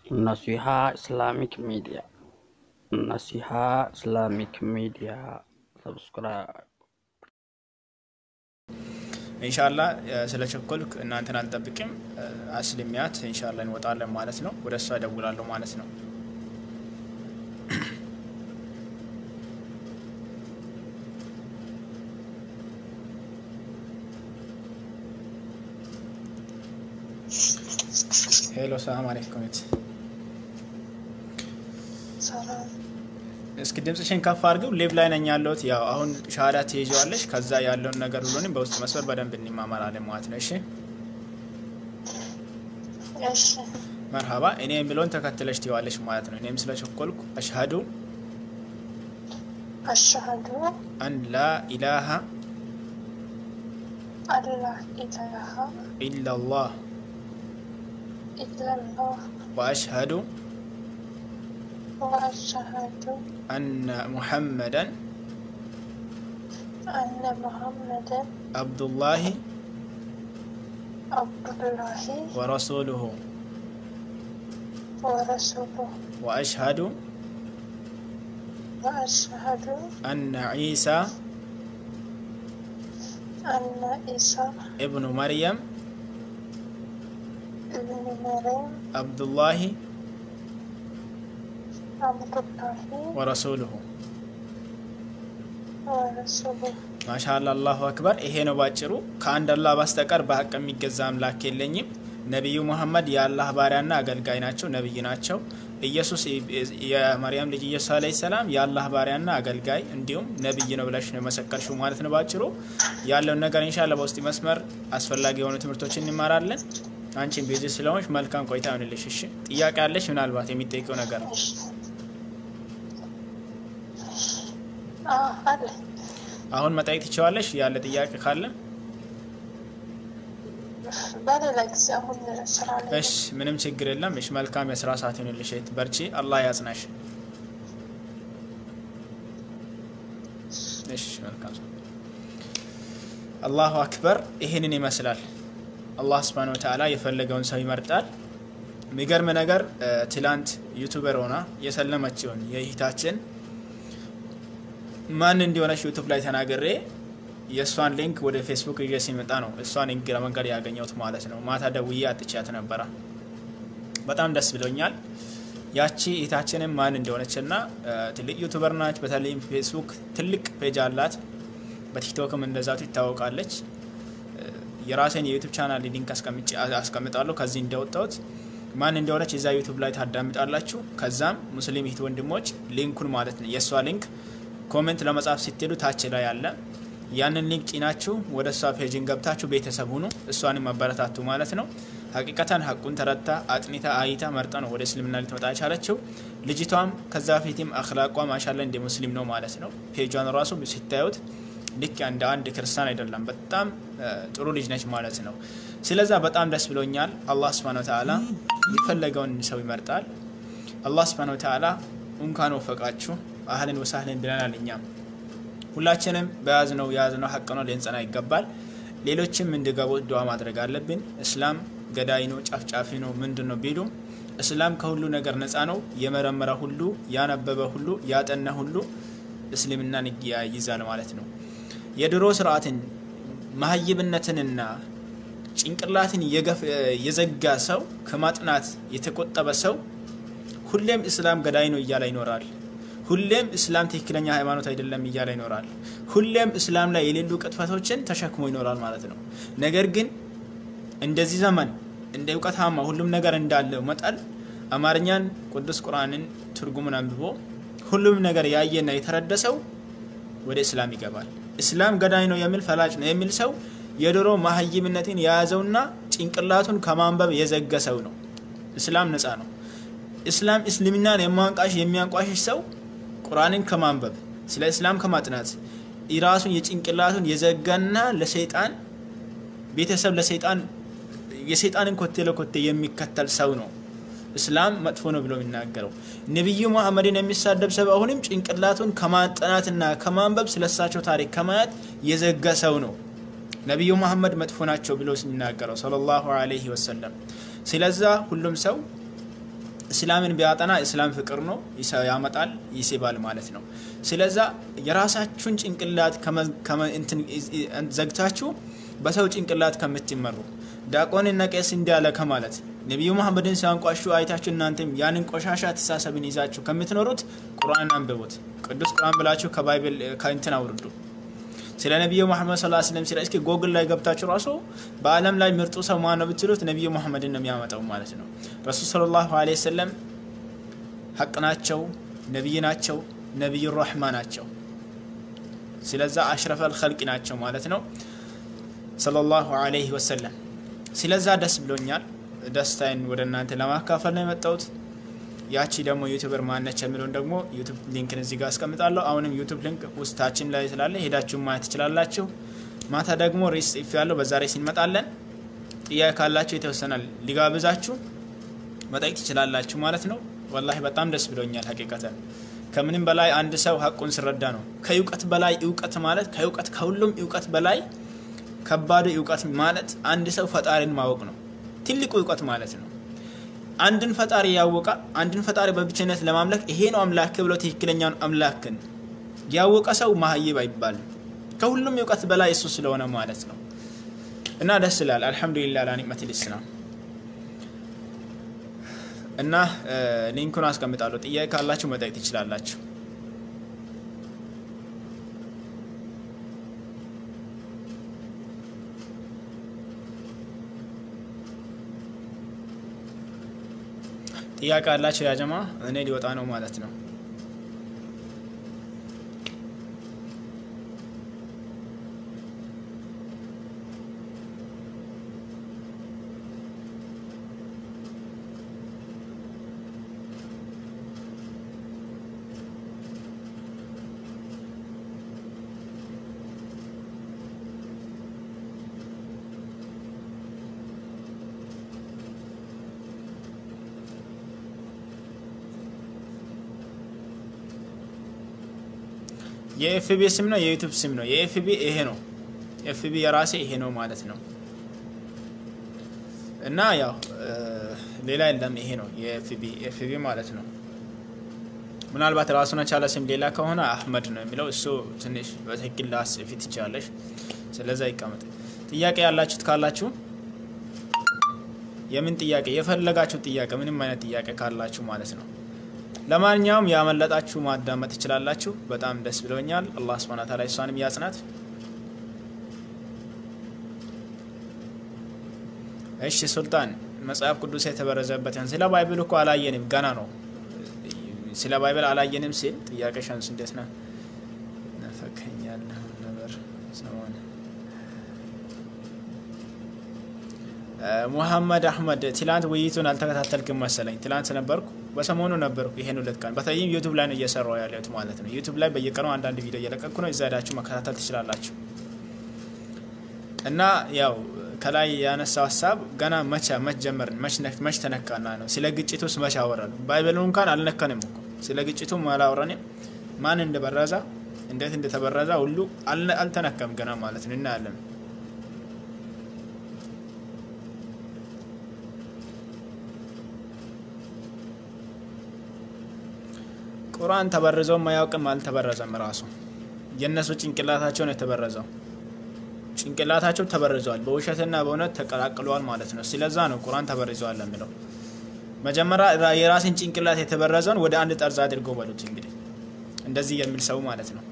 Naseeha Islamic media Nasiha Islamic media ሰብስክራይብ ኢንሻላ ስለ ቸኮልክ እናንተን አልጠብቅም። አስልሚያት ኢንሻላ እንወጣለን ማለት ነው። ወደ እሷ እደውላለሁ ማለት ነው። ሄሎ ሰላም አለይኩም። እስኪ ድምፅሽን ከፍ አድርገው። ሌብ ላይ ነኝ ያለሁት። ያው አሁን ሻሃዳ ትይዘዋለሽ። ከዛ ያለውን ነገር ሁሉንም በውስጥ መስመር በደንብ እንማማራለን ማለት ነው። እሺ መርሃባ። እኔ የሚለውን ተከትለሽ ትይዋለሽ ማለት ነው። እኔም ስለቸኮልኩ አሽሀዱ አሽሀዱ አን ላ ኢላሃ አላህ ኢላሃ ኢላላህ ኢላላህ ወአሽሀዱ ወአሽሀዱ አነ ሙሐመደን አነ ሙሐመደን አብዱላሂ አብዱላሂ ወረሱሉሁ ወረሱሉሁ ወአሽሀዱ ወአሽሀዱ አነ ዒሳ አነ ኢሳ እብኑ መርየም እብን መርየም አብዱላሂ አብዱላሂ ወረሱሉሁ ወረሱሉሁ ማሻአላ አላሁ አክበር። ይሄ ነው ባጭሩ። ከአንድ አላህ በስተቀር በሀቅ የሚገዛ አምላክ የለኝም። ነቢዩ ሙሐመድ የአላህ ባሪያና አገልጋይ ናቸው፣ ነቢይ ናቸው። ኢየሱስ የመርያም ልጅ ኢየሱስ አለይሂ ሰላም የአላህ ባሪያና አገልጋይ እንዲሁም ነቢይ ነው ብለሽ ነው የመሰከርሽው ማለት ነው። ባጭሩ ያለውን ነገር ኢንሻአላ በውስጥ መስመር አስፈላጊ የሆኑ ትምህርቶችን እንማራለን። አንቺን ቢዚ ስለሆንሽ መልካም ቆይታ ይሆንልሽ። እሺ፣ ጥያቄ ያለሽ ምናልባት የሚጠይቀው ነገር አለ አሁን መጠየቅ ትችዋለሽ። ያለ ጥያቄ ካለ በሌላ ጊዜ አሁን ስራ ላይ እሺ፣ ምንም ችግር የለም። እሺ፣ መልካም የስራ ሰዓት ይሁንልሽ። እህት በርቺ፣ አላህ ያጽናሽ። እሺ፣ መልካም ሰዓት። አላሁ አክበር። ይህንን ይመስላል። አላህ ስብሃነ ወተዓላ የፈለገውን ሰው ይመርጣል። የሚገርም ነገር ትላንት ዩቱበር ሆና የሰለመችውን የእህታችን ማን እንዲሆነች ዩቱብ ላይ ተናግሬ የእሷን ሊንክ ወደ ፌስቡክ ይዤ ሲመጣ ነው እሷን እግረ መንገድ ያገኘሁት ማለት ነው። ማታ ደውዬ አጥቻት ነበረ። በጣም ደስ ብሎኛል። ያቺ እህታችንም ማን እንደሆነች እና ትልቅ ዩቱበር ናች። በተለይም ፌስቡክ ትልቅ ፔጅ አላት። በቲክቶክም እንደዛቱ ይታወቃለች። የራሴን የዩቱብ ቻናል ሊንክ አስቀምጣለሁ ከዚህ እንደወጣሁት ማን እንደሆነች እዛ ዩቱብ ላይ ታዳምጣላችሁ። ከዛም ሙስሊም እህት ወንድሞች ሊንኩን ማለት ነው የእሷ ሊንክ ኮሜንት ለመጻፍ ስትሄዱ ታች ላይ አለ። ያንን ሊንክ ጭናችሁ ወደ እሷ ፔጅን ገብታችሁ ቤተሰብ ሁኑ። እሷንም መበረታቱ ማለት ነው። ሀቂቀተን ሀቁን ተረታ አጥኒታ አይታ መርጣ ነው ወደ እስልምና ልትመጣ የቻለችው። ልጅቷም ከዛ ፊትም አክላቋ ማሻላ እንደ ሙስሊም ነው ማለት ነው። ፔጇን ራሱ ሲታዩት ልክ እንደ አንድ ክርስቲያን አይደለም። በጣም ጥሩ ልጅ ነች ማለት ነው። ስለዛ በጣም ደስ ብሎኛል። አላህ ስብሃነ ወተዓላ የፈለገውን ሰው ይመርጣል። አላህ ስብሃነ ወተዓላ እንኳን ወፈቃችሁ አህልን ወሳህልን ብለናል። እኛም ሁላችንም በያዝነው የያዝነው ሀቅ ነው፣ ልንጸና ይገባል። ሌሎችም እንዲገቡ ዱዓ ማድረግ አለብን። እስላም ገዳይ ነው፣ ጫፍጫፊ ነው፣ ምንድን ነው ቢሉም እስላም ከሁሉ ነገር ነፃ ነው። የመረመረ ሁሉ ያነበበ ሁሉ ያጠና ሁሉ እስልምናን ይይዛል ማለት ነው። የድሮ ስርዓትን መሀይብነትንና ጭንቅላትን የዘጋ ሰው ከማጥናት የተቆጠበ ሰው ሁሌም እስላም ገዳይ ነው እያለ ይኖራል። ሁሌም እስላም ትክክለኛ ሃይማኖት አይደለም እያለ ይኖራል። ሁሌም እስላም ላይ የሌሉ ቅጥፈቶችን ተሸክሞ ይኖራል ማለት ነው። ነገር ግን እንደዚህ ዘመን እንደ እውቀታማ ሁሉም ነገር እንዳለው መጠን አማርኛን ቅዱስ ቁርአንን ትርጉሙን አንብቦ ሁሉም ነገር ያየና የተረደሰው ወደ እስላም ይገባል። እስላም ገዳይ ነው የሚል ፈላጭ ነው የሚል ሰው የድሮ መሀይምነትን የያዘውና ጭንቅላቱን ከማንበብ የዘገ ሰው ነው። እስላም ነፃ ነው። እስላም እስልምናን የማንቃሽ የሚያንቋሽሽ ሰው ቁርአንን ከማንበብ ስለ እስላም ከማጥናት ራሱን የጭንቅላቱን የዘጋና ለሰይጣን ቤተሰብ ለሰይጣን የሰይጣንን ኮቴ ለኮቴ የሚከተል ሰው ነው እስላም መጥፎ ነው ብሎ የሚናገረው። ነቢዩ መሐመድን የሚሳደብ ሰው አሁንም ጭንቅላቱን ከማጠናትና ከማንበብ ስለሳቸው ታሪክ ከማየት የዘጋ ሰው ነው። ነቢዩ መሐመድ መጥፎ ናቸው ብሎ የሚናገረው ሰለላሁ ዐለይሂ ወሰለም። ስለዛ ሁሉም ሰው እስላምን ቢያጠና እስላም ፍቅር ነው ያመጣል፣ ይስባል ማለት ነው። ስለዛ የራሳችሁን ጭንቅላት ዘግታችሁ በሰው ጭንቅላት ከምትመሩ ዲያቆንና ቄስ እንዲያለ ከማለት ነቢዩ መሐመድን ሲያንቋሹ አይታችሁ እናንተም ያንን ቆሻሻ አስተሳሰብን ይዛችሁ ከምትኖሩት ቁርአን አንብቡት። ቅዱስ ቁርአን ብላችሁ ከባይብል ከእንትን አውርዱ። ስለ ነቢዩ መሐመድ ሰለላሁ ዐለይሂ ወሰለም ሲል እስኪ ጎግል ላይ ገብታችሁ ራሱ በዓለም ላይ ምርጡ ሰው ማን ነው ብትሉት ነቢዩ መሐመድን ነው የሚያመጣው ማለት ነው። ረሱል ሰለላሁ ዐለይሂ ወሰለም ሀቅ ናቸው፣ ነቢይ ናቸው፣ ነቢዩ ረሕማ ናቸው። ስለዛ አሽረፈል ኸልቂ ናቸው ማለት ነው ሰለላሁ ዐለይሂ ወሰለም። ስለዛ ደስ ብሎኛል። ደስታዬን ወደ እናንተ ለማካፈል ነው የመጣሁት። ያቺ ደግሞ ዩቱበር ማነች የሚለውን ደግሞ ዩቱብ ሊንክን እዚህ ጋር አስቀምጣለሁ። አሁንም ዩቱብ ሊንክ ውስጣችን ላይ ስላለ ሄዳችሁ ማየት ትችላላችሁ። ማታ ደግሞ ሬስ ጽፍ ያለው በዛ ሬስ እንመጣለን። ጥያቄ ካላችሁ የተወሰናል ሊጋብዛችሁ መጠየቅ ትችላላችሁ ማለት ነው። ወላሂ በጣም ደስ ብሎኛል። ሀቂቀተን ከምንም በላይ አንድ ሰው ሀቁን ስረዳ ነው። ከእውቀት በላይ እውቀት ማለት ከእውቀት ከሁሉም እውቀት በላይ ከባዱ እውቀት ማለት አንድ ሰው ፈጣሪን ማወቅ ነው። ትልቁ እውቀት ማለት ነው። አንድን ፈጣሪ ያወቀ አንድን ፈጣሪ በብቸነት ለማምለክ ይሄ ነው አምላክ ብሎ ትክክለኛውን አምላክን ያወቀ ሰው ማህይብ አይባልም። ከሁሉም እውቀት በላይ እሱ ስለሆነ ማለት ነው። እና ደስ ይላል። አልሐምዱሊላህ ላ ኒዕመቲል ኢስላም እና ሊንኩን አስቀምጣለሁ። ጥያቄ ካላችሁ መጠየቅ ትችላላችሁ። ጥያቄ አላቸው ያጀማ እኔ ሊወጣ ነው ማለት ነው። የኤፍቢ ስም ነው የዩቱብ ስም ነው። የኤፍቢ ይሄ ነው። ኤፍቢ የራሴ ይሄ ነው ማለት ነው። እና ያው ሌላ የለም ይሄ ነው የኤፍቢ ኤፍቢ ማለት ነው። ምናልባት ራሱን የቻለ ስም ሌላ ከሆነ አህመድ ነው የሚለው እሱ ትንሽ በትክክል ላስፊ ትችላለሽ። ስለዛ ይቀመጥ። ጥያቄ ያላችሁት ካላችሁ የምን ጥያቄ የፈለጋችሁ ጥያቄ ምንም አይነት ጥያቄ ካላችሁ ማለት ነው ለማንኛውም ያመለጣችሁ ማዳመጥ ትችላላችሁ። በጣም ደስ ብሎኛል። አላህ ስብሐነ ወተዓላ እሷንም ያጽናት። እሺ ሱልጣን መጽሐፍ ቅዱስ የተበረዘበትን ስለ ባይብል እኮ አላየንም፣ ገና ነው። ስለ ባይብል አላየንም ሲል ጥያቄ ሸንስ እንዴት ነው ነፈከኛለህ ነበር ሰሞን ሙሐመድ አህመድ ትላንት ውይይቱን አልተከታተልክም መሰለኝ። ትላንት ነበርኩ በሰሞኑ ነበርኩ። ይሄን ሁለት ቀን በተለይም ዩቱብ ላይ ነው እየሰራው ያለሁት ማለት ነው። ዩቱብ ላይ በየቀኑ አንዳንድ ቪዲዮ እየለቀቅኩ ነው። እዛ ሄዳችሁ መከታተል ትችላላችሁ። እና ያው ከላይ ያነሳው ሀሳብ ገና መቼ መች ጀመርን መች ተነካና ነው። ስለ ግጭቱ ውስጥ መች አወራሉ? ባይበሉ እንኳን አልነካንም እኮ ስለ ግጭቱ አላወራንም። ማን እንደበረዛ እንዴት እንደተበረዛ ሁሉ አልተነካም ገና ማለት ነው። እናያለን ቁርአን ተበርዘውም አያውቅም፣ አልተበረዘም። ራሱ የእነሱ ጭንቅላታቸው ነው የተበረዘው። ጭንቅላታቸው ተበርዘዋል፣ በውሸትና በእውነት ተቀላቅለዋል ማለት ነው። ስለዛ ነው ቁርአን ተበርዘዋል የሚለው። መጀመሪያ የራስን ጭንቅላት የተበረዘውን ወደ አንድ ጠርዝ አድርጎ በሉት እንግዲህ እንደዚህ የሚል ሰው ማለት ነው።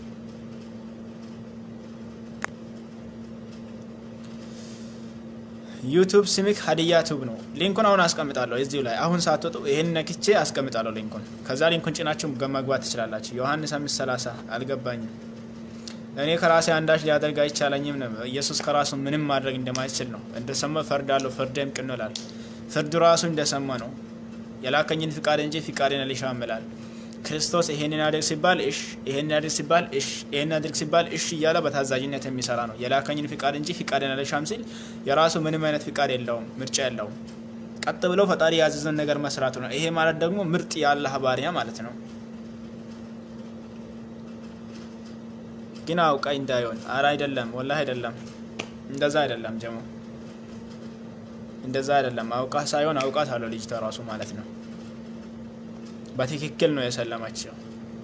ዩቱብ ስሚክ ሀዲያ ቱብ ነው። ሊንኩን አሁን አስቀምጣለሁ እዚሁ ላይ አሁን ሳትወጡ ይህን ነክቼ አስቀምጣለሁ ሊንኩን። ከዛ ሊንኩን ጭናችሁ መግባት ትችላላችሁ። ዮሐንስ አምስት ሰላሳ አልገባኝም። እኔ ከራሴ አንዳች ሊያደርግ አይቻለኝም ነው። ኢየሱስ ከራሱ ምንም ማድረግ እንደማይችል ነው። እንደሰማ ፈርዳለሁ፣ ፍርዴም ቅን ነው ይላል። ፍርዱ ራሱ እንደሰማ ነው። የላከኝን ፍቃድ እንጂ ፍቃዴን አልሻም ይላል። ክርስቶስ ይሄንን አድርግ ሲባል እሽ፣ ይሄንን አድርግ ሲባል እሽ፣ ይሄንን አድርግ ሲባል እሽ እያለ በታዛዥነት የሚሰራ ነው። የላከኝን ፍቃድ እንጂ ፍቃዴን አልሻም ሲል የራሱ ምንም አይነት ፍቃድ የለውም፣ ምርጫ የለውም። ቀጥ ብሎ ፈጣሪ ያዘዘን ነገር መስራቱ ነው። ይሄ ማለት ደግሞ ምርጥ የአላህ ባሪያ ማለት ነው። ግን አውቃኝ እንዳይሆን አረ አይደለም፣ ወላሂ አይደለም፣ እንደዛ አይደለም ጀሞ እንደዛ አይደለም። አውቃ ሳይሆን አውቃት አለው ልጅቷ ራሱ ማለት ነው። በትክክል ነው የሰለመችው።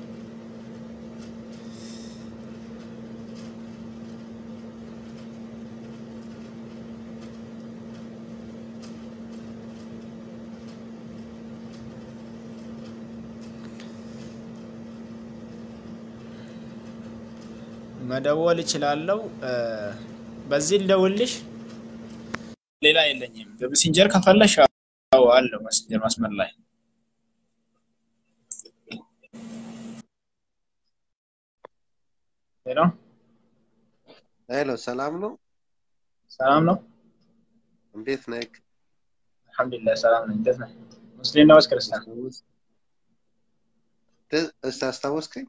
መደወል እችላለሁ። በዚህ ልደውልሽ። ሌላ የለኝም። በሜሴንጀር ከፈለሽ አዎ አለው መስመር መስመር ላይ ሄሎ ሄሎ፣ ሰላም ነው? ሰላም ነው። እንዴት ነህ? አልሐምዱሊላህ ሰላም ነኝ። እንዴት ነህ? ሙስሊም ነው ወይስ ክርስቲያን? እስቲ አስታወስከኝ?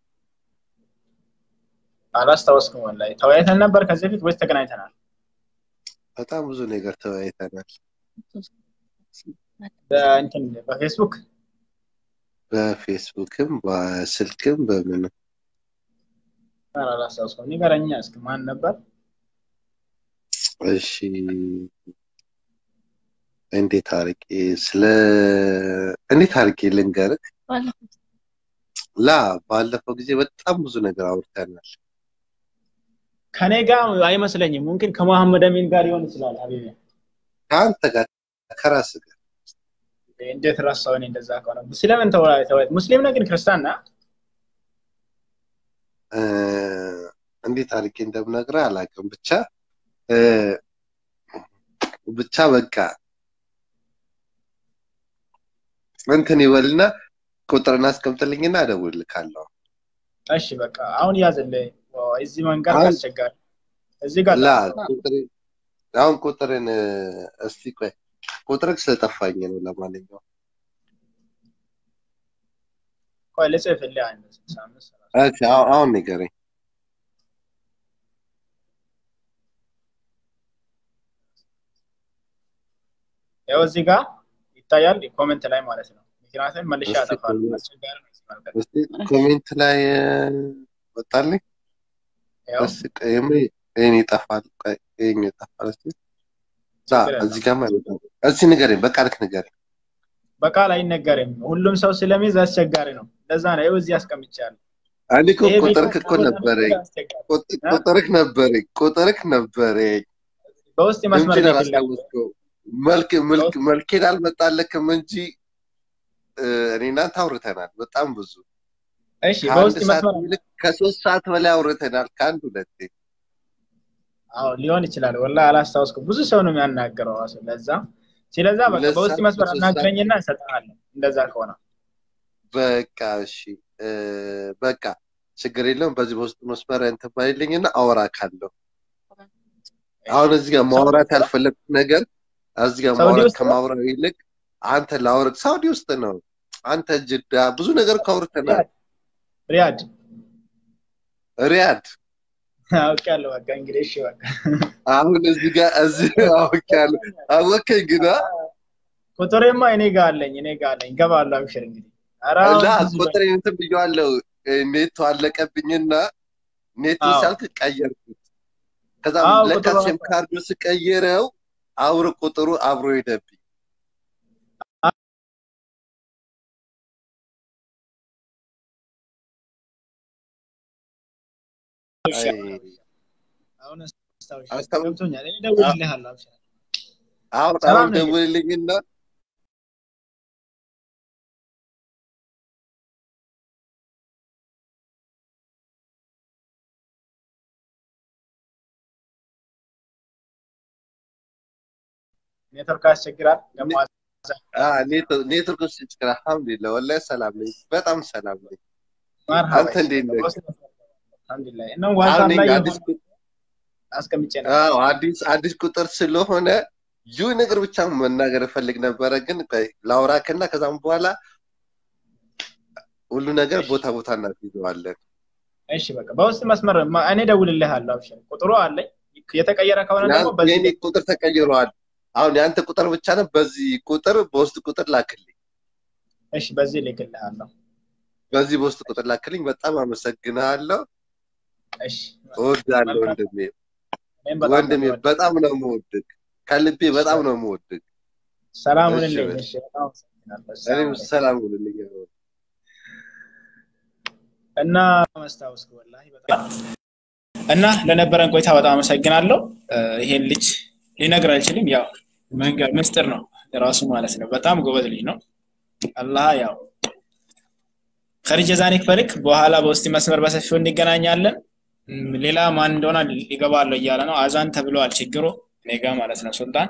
አላስታወስኩም። ወላሂ ተወያይተን ነበር ከዚህ በፊት ወይስ ተገናኝተናል? በጣም ብዙ ነገር ተወያይተናል። በእንትን በፌስቡክ በፌስቡክም በስልክም በምንም ኧረ አላስታወስኩም። ንገረኛ እስኪ ማን ነበር? እሺ እንዴት አድርጌ ስለ እንዴት አድርጌ ልንገርህ? ላ ባለፈው ጊዜ በጣም ብዙ ነገር አውርተናል። ከኔ ጋር አይመስለኝም። ሙምኪን ከመሐመድ አሚን ጋር ሊሆን ይችላል። ሀቢቢ ከአንተ ጋር ከራስ ጋር እንዴት ረሳው? እኔ እንደዛ ከሆነ ስለምን ተወያይ ተወያይ ሙስሊም ነህ ግን ክርስቲያን ነህ? እ፣ እንዴት አድርጌ እንደምነግርህ አላውቅም። ብቻ እ፣ ብቻ በቃ እንትን ይበልና ቁጥርን አስቀምጥልኝና እደውልልካለሁ። እሺ በቃ አሁን ያዝልህ። እዚህ መንገድ አሁን- አስቸጋሪ። እዚህ ጋር ላ ጠብቅ። ቁጥር- አሁን ቁጥርን እ፣ እስቲ ቆይ ቁጥርህ ስለጠፋኝ ነው። ለማንኛውም ቆይ ልጽፍልህ። አንድ ስልሳ አምስት ሰላሳ እሺ፣ አሁን አሁን ንገረኝ። ያው እዚህ ጋር ይታያል ኮሜንት ላይ ማለት ነው። ምክንያቱም መልሼ እስቲ ያጠፋል። ኮሜንት- አስቸጋሪ ነው እዚህ መንገድ። እስቲ ኮሜንት ላይ እ፣ ወጣልኝ። ያው እስቲ ቆይ፣ የምን- ይሄን ይጠፋል። ቆይ ይሄን ይጠፋል። እስቲ ላ ችግር የለውም። እዚህ ጋር ማለት ነው። እስቲ ንገረኝ፣ በቃ ልክ ንገረኝ። በቃል አይነገርም። ሁሉም ሰው ስለሚይዝ አስቸጋሪ ነው። ለዛ ነው ይኸው እዚህ አስቀምጫለሁ። እኔ እኮ ይሄ ቪዲዮ ቁጥርክ እኮ ነበረኝ፣ አስቸጋሪ። ቁጥ- እ? ቁጥርክ ነበረኝ፣ ቁጥርክ ነበረኝ በውስጥ መስመር እንጂ ልክልህ። አላስታወስከውም። መልክ መልክ መልኬን አልመጣልክም እንጂ እ፣ እኔ እናንተ አውርተናል በጣም ብዙ እሺ ከአንድ በውስጥ ሰዓት መስመር ይልቅ ከሶስት ሰዓት በላይ አውርተናል። ከአንድ ሁለቴ አዎ ሊሆን ይችላል። ወላሂ አላስታውስኩም። ብዙ ሰው ነው የሚያናገረው ራሱ ለዛ ስለዛ በቃ ሁለት በውስጥ ሰዓት መስመር ከሶስት አናግረኝና እሰጥሃለሁ። እንደዛ ከሆነ በቃ እሺ እ፣ በቃ ችግር የለውም። በዚህ በውስጥ መስመር እንትን ባይልኝና አወራካለሁ። አሁን እዚህ ጋር ማውራት ያልፈለግኩት ነገር እዚህ ጋር ሳውዲ ማውራት ውስጥ ነው? ከማውራት ይልቅ አንተ ላውራት ሳውዲ ውስጥ ነው። አንተ ጅዳ ብዙ ነገር እኮ አውርተናል። ሪያድ ሪያድ አውቄያለሁ። በቃ እንግዲህ እሺ በቃ አሁን እዚህ ጋር እዚህ አውቄያለሁ። አወከኝ ግና ቁጥሬማ እኔ ጋር አለኝ እኔ ጋር አለኝ። ገባለሁ። አብሽር እንግዲህ ኧረ እና ብዙ ቁጥር እንትን ብዬዋለሁ። ኔቱ አለቀብኝና ኔቱ አዎ። ሲያልቅ ቀየርኩት። ከዛም አዎ፣ ለካ ቁጥሩ ሲም ካርዱ ስቀይረው አብሮ ቁጥሩ አብሮ ሄደብኝ። አይ፣ አሁን አስታውሻለሁ። አስታውስ- ገብቶኛል። እኔ እደውልልሃለሁ። አብሽር አሁን ሰላም አሁን ነኝ። ደውልልኝና ኔትወርክ ያስቸግራል። ደግሞ አ፣ ኔት- ኔትወርክ ውስጥ ችግር አልሐምዱሊላህ ወላሂ ሰላም ነኝ፣ በጣም ሰላም ነኝ። መርሃባ አንተ እንዴት ነህ? አልሐምዱሊላህ። እና ዋትስአፕ አሁን ላይ እኔ አዲስ ቁ- አስቀምጬ ነው። አዎ አዲስ አዲስ ቁጥር ስለሆነ ይህ ነገር ብቻ መናገር እፈልግ ነበረ፣ ግን ቆይ ላውራክና ከዛም በኋላ ሁሉ ነገር ቦታ ቦታ እናስይዘዋለን። እሺ በቃ በውስጥ መስመር ማ- እኔ እደውልልሃለሁ። አብሽር ቁጥሩ አለኝ። የተቀየረ ከሆነ ደግሞ በዚህ የኔ ቁጥር ተቀይሯል። አሁን የአንተ ቁጥር ብቻ ነው። በዚህ ቁጥር በውስጥ ቁጥር ላክልኝ። እሺ በዚህ እልክልሃለሁ። በዚህ በውስጥ ቁጥር ላክልኝ። በጣም አመሰግናለሁ። እሺ እወዳለሁ መልካም። ወንድሜ፣ እኔም በጣም ወንድሜ ነው የምወድህ። በጣም ነው የምወድህ፣ ከልቤ በጣም ነው የምወድህ። ሰላም እሺ ሁንልኝ። በል። እሺ በጣም አመሰግናለሁ። እኔም ሰላም ሰላም ሁንልኝ። እና መስታወስ ወላሂ በጣም እና ለነበረን ቆይታ በጣም አመሰግናለሁ። ይሄን ልጅ ሊነግር አልችልም። ያው መንገድ ምስጢር ነው ራሱ ማለት ነው። በጣም ጎበዝ ልጅ ነው። አላህ ያው ከሪጀ ዛኔ ክፈልክ በኋላ በውስጥ መስመር በሰፊው እንገናኛለን። ሌላ ማን እንደሆነ ሊገባለሁ እያለ ነው። አዛን ተብለዋል። ችግሩ እኔ ጋ ማለት ነው። ሱልጣን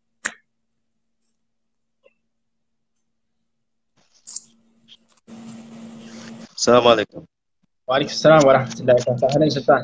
ሰላም አለይኩም። ዋሊኩም ሰላም ወራህመቱላሂ ወበረካቱህ። ሱልጣን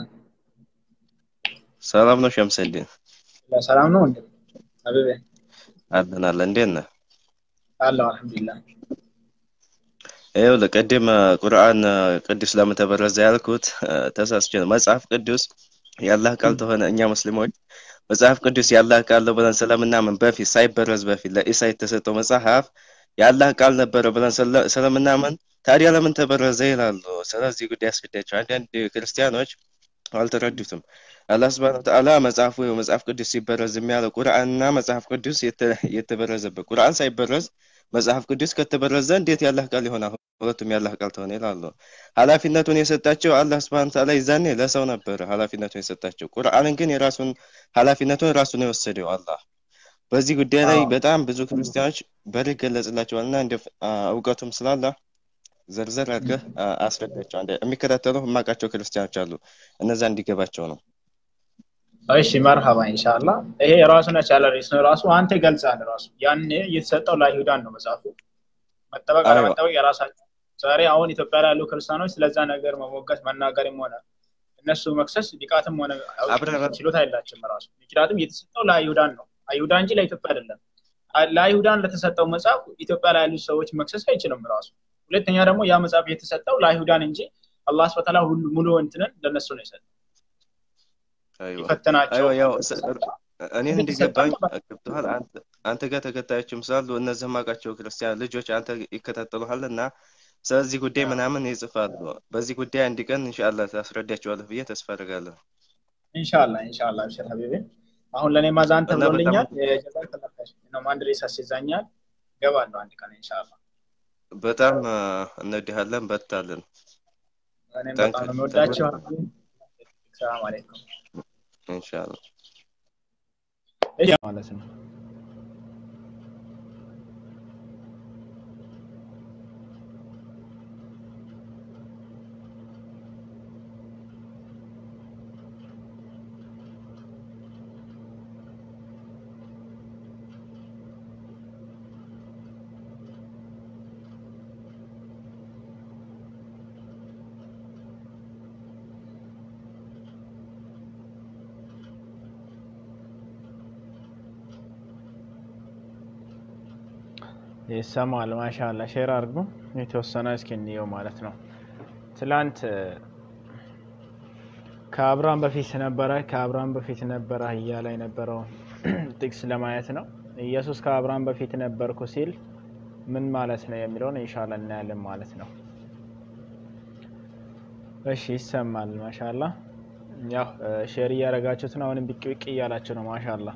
ሰላም ነው ሸምሰልኝ? ሰላም ነው እንዴ? አበበ አለን አለን። እንዴት ነህ? አለሁ አልሐምዱሊላህ። ይኸውልህ ቅድም ቁርአን ቅዱስ ለምን ተበረዘ ያልኩት ተሳስቼ ነው። መጽሐፍ ቅዱስ የአላህ ቃል ተሆነ እኛ ሙስሊሞች መጽሐፍ ቅዱስ የአላህ ቃል ነው ብለን ስለምናምን በፊት ሳይበረዝ በፊት ለኢሳ የተሰጠው መጽሐፍ የአላህ ቃል ነበረ ብለን ስለምናምን ታዲያ ለምን ተበረዘ ይላሉ። ስለዚህ ጉዳይ ያስገዳቸው አንዳንድ ክርስቲያኖች አልተረዱትም። አላህ ስብሐነ ወተዓላ መጽሐፉ መጽሐፍ ቅዱስ ሲበረዝ የሚያለው ቁርአንና መጽሐፍ ቅዱስ የተበረዘበት ቁርአን ሳይበረዝ መጽሐፍ ቅዱስ ከተበረዘ እንዴት ያላህ ቃል ይሆናል? ሁለቱም ያላህ ቃል ተሆነ ይላሉ። ኃላፊነቱን የሰጣቸው አላህ ስብሐነ ወተዓላ ይዛኔ ለሰው ነበረ ኃላፊነቱን የሰጣቸው። ቁርአንን ግን የራሱን ኃላፊነቱን ራሱን የወሰደው አላህ። በዚህ ጉዳይ ላይ በጣም ብዙ ክርስቲያኖች በር ይገለጽላቸዋል እና እንደ እውቀቱም ስላለ ዘርዘር አድርገህ አስረዳቸው። የሚከታተሉ የማውቃቸው ክርስቲያኖች አሉ። እነዛ እንዲገባቸው ነው። እሺ መርሃባ ኢንሻአላ። ይሄ የራሱን የቻለ ርዕስ ነው። ራሱ አንተ ይገልጻል። ራሱ ያኔ የተሰጠው ለአይሁዳን ነው መጽሐፉ። መጠበቅ አለመጠበቅ የራሳቸው ዛሬ አሁን ኢትዮጵያ ላይ ያሉ ክርስቲያኖች ስለዛ ነገር መሞገት መናገርም ሆነ እነሱ መክሰስ ቢቃትም ሆነ ችሎታ የላቸውም ራሱ። ምክንያቱም የተሰጠው ለአይሁዳን ነው። አይሁዳ እንጂ ለኢትዮጵያ አይደለም። ለአይሁዳን ለተሰጠው መጽሐፍ ኢትዮጵያ ላይ ያሉ ሰዎች መክሰስ አይችልም ራሱ። ሁለተኛ ደግሞ ያ መጽሐፍ የተሰጠው ለአይሁዳን እንጂ አላህ ስብሐ ወተዓላ ሁሉ ሙሉ እንትንን ለነሱ ነው የሰጠው። ይፈተናቸው እኔ እንዲገባኝ ገብቶሃል። አንተ ጋር ተከታዮችም ስላሉ እነዚህ ማውቃቸው ክርስቲያን ልጆች አንተ ይከታተሉሃል እና ስለዚህ ጉዳይ ምናምን ይጽፋሉ። በዚህ ጉዳይ አንድ ቀን ኢንሻአላህ ታስረዳቸዋለህ ብዬ ተስፋ አደርጋለሁ። ኢንሻአላህ ኢንሻአላህ አብሽር ሀቢቤ። አሁን ለእኔ ማዛን ተብሎልኛል። ጀዛከላህ ነው አንድ ሬስ አስይዛኛል። ገባለሁ አንድ ቀን ኢንሻአላህ። በጣም እንወድሃለን፣ በርታለን። እኔም በጣም ነው የምወዳቸው። ሰላም አለይኩም ኢንሻአላህ ማለት ነው። ይሰማል። ማሻላ ሼር አድርጉ። የተወሰነ እስኪ እንየው ማለት ነው። ትላንት ከአብርሃም በፊት ነበረ ከአብርሃም በፊት ነበረ እያለ የነበረው ጥቅስ ለማየት ነው። ኢየሱስ ከአብርሃም በፊት ነበርኩ ሲል ምን ማለት ነው የሚለውን ኢንሻላ እናያለን ማለት ነው። እሺ ይሰማል። ማሻላ ያው ሼር እያደረጋችሁት ነው። አሁንም ብቅ ብቅ እያላችሁ ነው። ማሻላ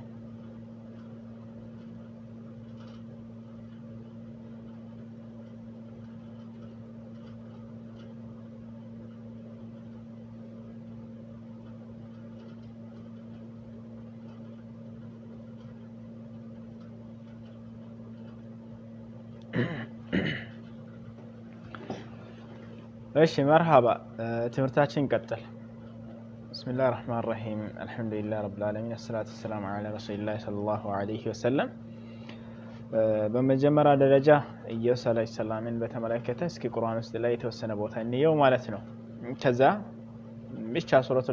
እሺ መርሃባ ትምህርታችን እንቀጥል። ብስሚላህ ራህማን ራሂም አልሐምዱሊላህ ረብል ዓለሚን አሰላቱ ወሰላሙ ዐላ ረሱሊላህ ሰለላሁ ዐለይሂ ወሰለም። በመጀመሪያ ደረጃ ኢየሱስ ዐለይሂ ሰላምን በተመለከተ እስኪ ቁርአን ውስጥ ላይ የተወሰነ ቦታ እንየው ማለት ነው። ከዛ ብቻ ሱረቱ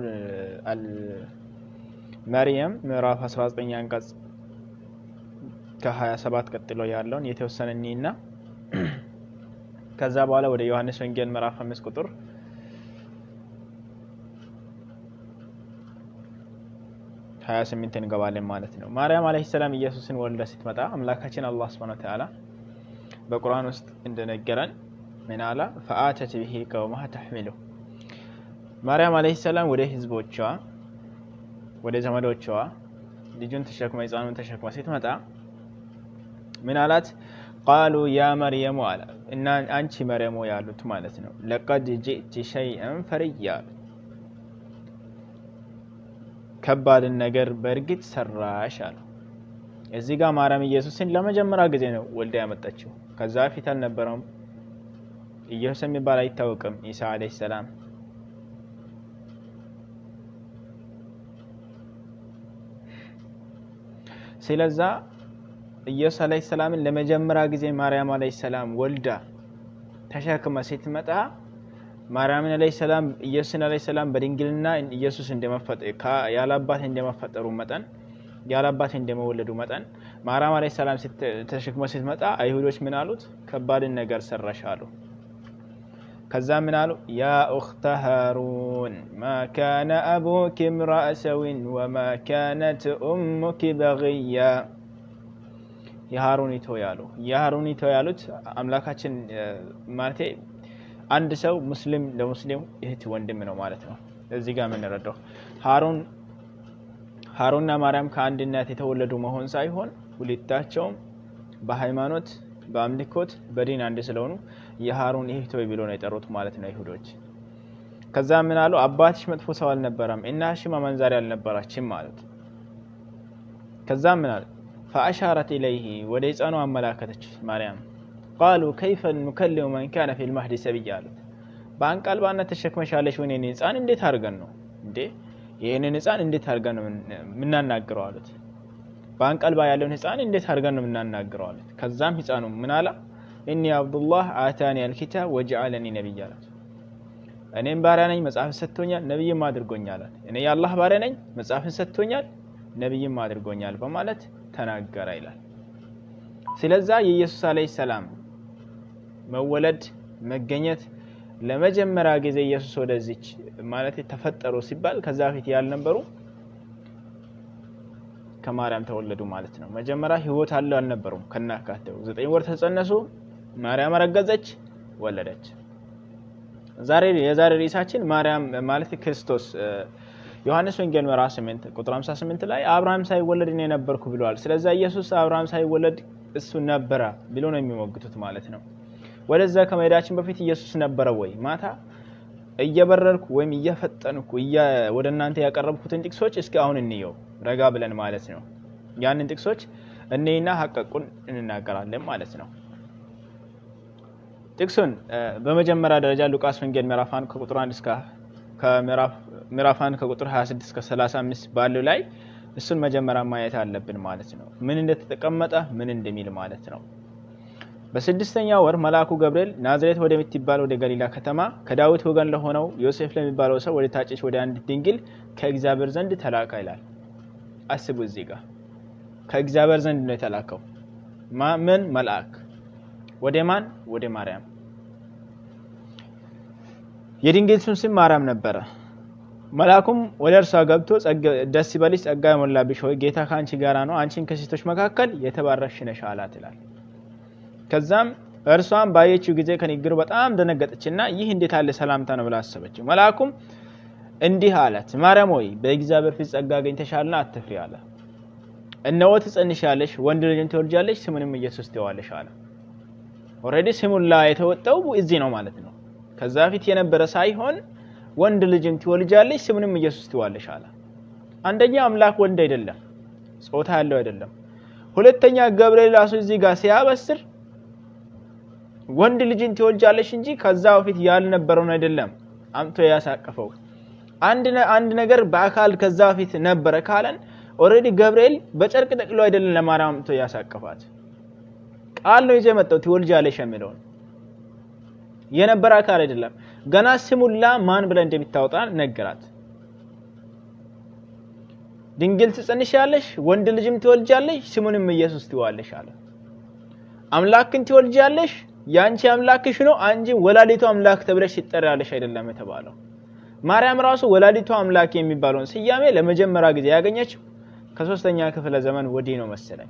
መርየም ምዕራፍ 19 አንቀጽ ከ27 ቀጥሎ ያለውን የተወሰነ እኒና ከዛ በኋላ ወደ ዮሐንስ ወንጌል ምዕራፍ አምስት ቁጥር ሀያ ስምንት እንገባለን ማለት ነው። ማርያም አለይሂ ሰላም ኢየሱስን ወልዳ ስትመጣ አምላካችን አላህ ሱብሓነሁ ወተዓላ በቁርአን ውስጥ እንደነገረን ምን አላ ፈአተት ብሂ ቀውመሃ ተሕሚሉ ማርያም አለይሂ ሰላም ወደ ህዝቦቿ ወደ ዘመዶቿ ልጁን ተሸክማ ህፃኑን ተሸክማ ስትመጣ ምን አላት? ቃሉ ያ መርየሙ አለ እና አንቺ መርየም ሆይ ያሉት ማለት ነው። ለቀድ ጂእቲ ሸይአን ፈርያ አሉት። ከባድን ነገር በእርግጥ ሰራሽ አሉ። እዚህ ጋር ማርያም ኢየሱስን ለመጀመሪያ ጊዜ ነው ወልዳ ያመጣችው። ከዛ በፊት አልነበረውም። ኢየሱስ የሚባል አይታወቅም። ኢሳ አለይሂ ሰላም ስለዛ ኢየሱስ አለይሂ ሰላምን ለመጀመሪያ ጊዜ ማርያም አለይሂ ሰላም ወልዳ ተሸክመ ስትመጣ ማርያምን አለይሂ ሰላም ኢየሱስን አለይሂ ሰላም በድንግልና ኢየሱስ ያለ አባት እንደመፈጠሩ መጠን ያለ አባት እንደመወለዱ መጠን ማርያም አለይሂ ሰላም ተሸክመ ስትመጣ አይሁዶች ምን አሉት? ከባድን ነገር ሰራሽ አሉ። ከዛ ምን አሉ? ያ ኡኽተ ሃሩን ማ ካነ አቡኪ እምረአ ሰዊን ወማ ካነት ኡሙኪ በግያ የሃሩኒቶ ያሉ የሃሩኒቶ ያሉት አምላካችን ማለቴ አንድ ሰው ሙስሊም ለሙስሊም እህት ወንድም ነው ማለት ነው። እዚህ ጋር የምንረዳው ሃሩን ሃሩንና ማርያም ከአንድ እናት የተወለዱ መሆን ሳይሆን ሁለታቸውም በሃይማኖት በአምልኮት በዲን አንድ ስለሆኑ የሃሩን እህቶይ ብሎ ነው የጠሩት ማለት ነው ይሁዶች። ከዛ ምን አሉ? አባትሽ መጥፎ ሰው አልነበረም፣ እናትሽም አመንዛሪ አልነበራችም ማለት። ከዛ ምን አሉ? ፈአሻረት ኢለይህ ወደ ህፃኑ አመላከተች ማርያም። ቃሉ ከይፈ ኑከሊሙ መን ካነ ፊል መህዲ ሰብያ አሉት። በአንቀልባነት ተሸክመሻለሽ ወይኔ ህፃን እንዴት አድርገን ነው እንዴ ይህንን ህፃን እንዴት አድርገን ነው የምናናግረው አሉት። በአንቀልባ ያለውን ህፃን እንዴት አድርገን ነው የምናናግረው አሉት። ከዛም ህፃኑ ምን አላ እኒ አብዱላህ አታኒ አልኪታብ ወጀዐለኒ ነቢይ አላት። እኔም ባሪያ ነኝ መጽሐፍን ሰጥቶኛል ነቢይም አድርጎኛል አለ። እኔ የአላህ ባሪያ ነኝ መጽሐፍን ሰጥቶኛል ነቢይም አድርጎኛል በማለት ተናገረ ይላል። ስለዛ የኢየሱስ አለይሂ ሰላም መወለድ መገኘት ለመጀመሪያ ጊዜ ኢየሱስ ወደዚች ማለት ተፈጠሩ ሲባል ከዛ በፊት ያልነበሩ ከማርያም ተወለዱ ማለት ነው። መጀመሪያ ህይወት አለው አልነበሩም። ከናካቴው ዘጠኝ ወር ተጸነሱ፣ ማርያም አረገዘች፣ ወለደች። ዛሬ የዛሬ ርዕሳችን ማርያም ማለት ክርስቶስ ዮሐንስ ወንጌል ምዕራፍ 8 ቁጥር 58 ላይ አብርሃም ሳይወለድ እኔ ነበርኩ ብለዋል። ስለዛ ኢየሱስ አብርሃም ሳይወለድ እሱ ነበረ ብሎ ነው የሚሞግቱት ማለት ነው። ወደዛ ከመሄዳችን በፊት ኢየሱስ ነበረ ወይ? ማታ እየበረርኩ ወይም እየፈጠንኩ ወደ እናንተ ያቀረብኩትን ጥቅሶች እስኪ አሁን እንየው ረጋ ብለን ማለት ነው። ያንን ጥቅሶች እኔና ሀቀቁን እንናገራለን ማለት ነው። ጥቅሱን በመጀመሪያ ደረጃ ሉቃስ ወንጌል ምዕራፍ 1 ከቁጥር 1 እስከ ምዕራፍ 1 ከቁጥር 26 እስከ 35 ባለው ላይ እሱን መጀመሪያ ማየት አለብን ማለት ነው። ምን እንደተቀመጠ ምን እንደሚል ማለት ነው። በስድስተኛ ወር መልአኩ ገብርኤል ናዝሬት ወደምትባል ወደ ገሊላ ከተማ ከዳዊት ወገን ለሆነው ዮሴፍ ለሚባለው ሰው ወደ ታጨች ወደ አንዲት ድንግል ከእግዚአብሔር ዘንድ ተላካ ይላል። አስቡ፣ እዚህ ጋር ከእግዚአብሔር ዘንድ ነው የተላከው። ምን መልአክ ወደ ማን? ወደ ማርያም። የድንግሊቱን ስም ማርያም ነበረ። መልአኩም ወደ እርሷ ገብቶ ደስ ይበልሽ፣ ጸጋ የሞላብሽ ሆይ ጌታ ከአንቺ ጋራ ነው፣ አንቺን ከሴቶች መካከል የተባረክሽ ነሽ አላት ይላል። ከዛም እርሷም ባየችው ጊዜ ከንግግሩ በጣም ደነገጠችና ይህ እንዴት ያለ ሰላምታ ነው ብላ አሰበችው። መልአኩም እንዲህ አላት፣ ማርያም ሆይ በእግዚአብሔር ፊት ጸጋ አግኝተሻልና አትፍሪ አለ። እነሆ ትጸንሻለሽ፣ ወንድ ልጅን ትወልጃለሽ፣ ስሙንም ኢየሱስ ትይዋለሽ አለ። ኦልሬዲ ስሙን ላ የተወጣው እዚህ ነው ማለት ነው። ከዛ ፊት የነበረ ሳይሆን ወንድ ልጅን ትወልጃለሽ፣ ስሙንም ኢየሱስ ትይዋለሽ አለ። አንደኛ አምላክ ወንድ አይደለም፣ ጾታ ያለው አይደለም። ሁለተኛ ገብርኤል ራሱ እዚህ ጋር ሲያበስር ወንድ ልጅን ትወልጃለሽ እንጂ ከዛ በፊት ያልነበረውን አይደለም አምቶ ያሳቀፈው። አንድ ነገር በአካል ከዛ በፊት ነበረ ካለን ኦልሬዲ ገብርኤል በጨርቅ ጠቅሎ አይደለም ለማርያም አምቶ ያሳቀፋት ቃል ነው ይዞ የመጣው ትወልጃለሽ የሚለውን የነበረ አካል አይደለም። ገና ስሙላ ማን ብለ እንደሚታወጣ ነገራት። ድንግል ትጸንሻለሽ፣ ወንድ ልጅም ትወልጃለሽ፣ ስሙንም ኢየሱስ ትይዋለሽ አለ። አምላክን ትወልጃለሽ የአንቺ አምላክሽ ነው አንጂ ወላዲቱ አምላክ ተብለሽ ትጠሪያለሽ አይደለም የተባለው። ማርያም ራሱ ወላዲቱ አምላክ የሚባለውን ስያሜ ለመጀመሪያ ጊዜ ያገኘችው ከሶስተኛ ክፍለ ዘመን ወዲህ ነው መሰለኝ።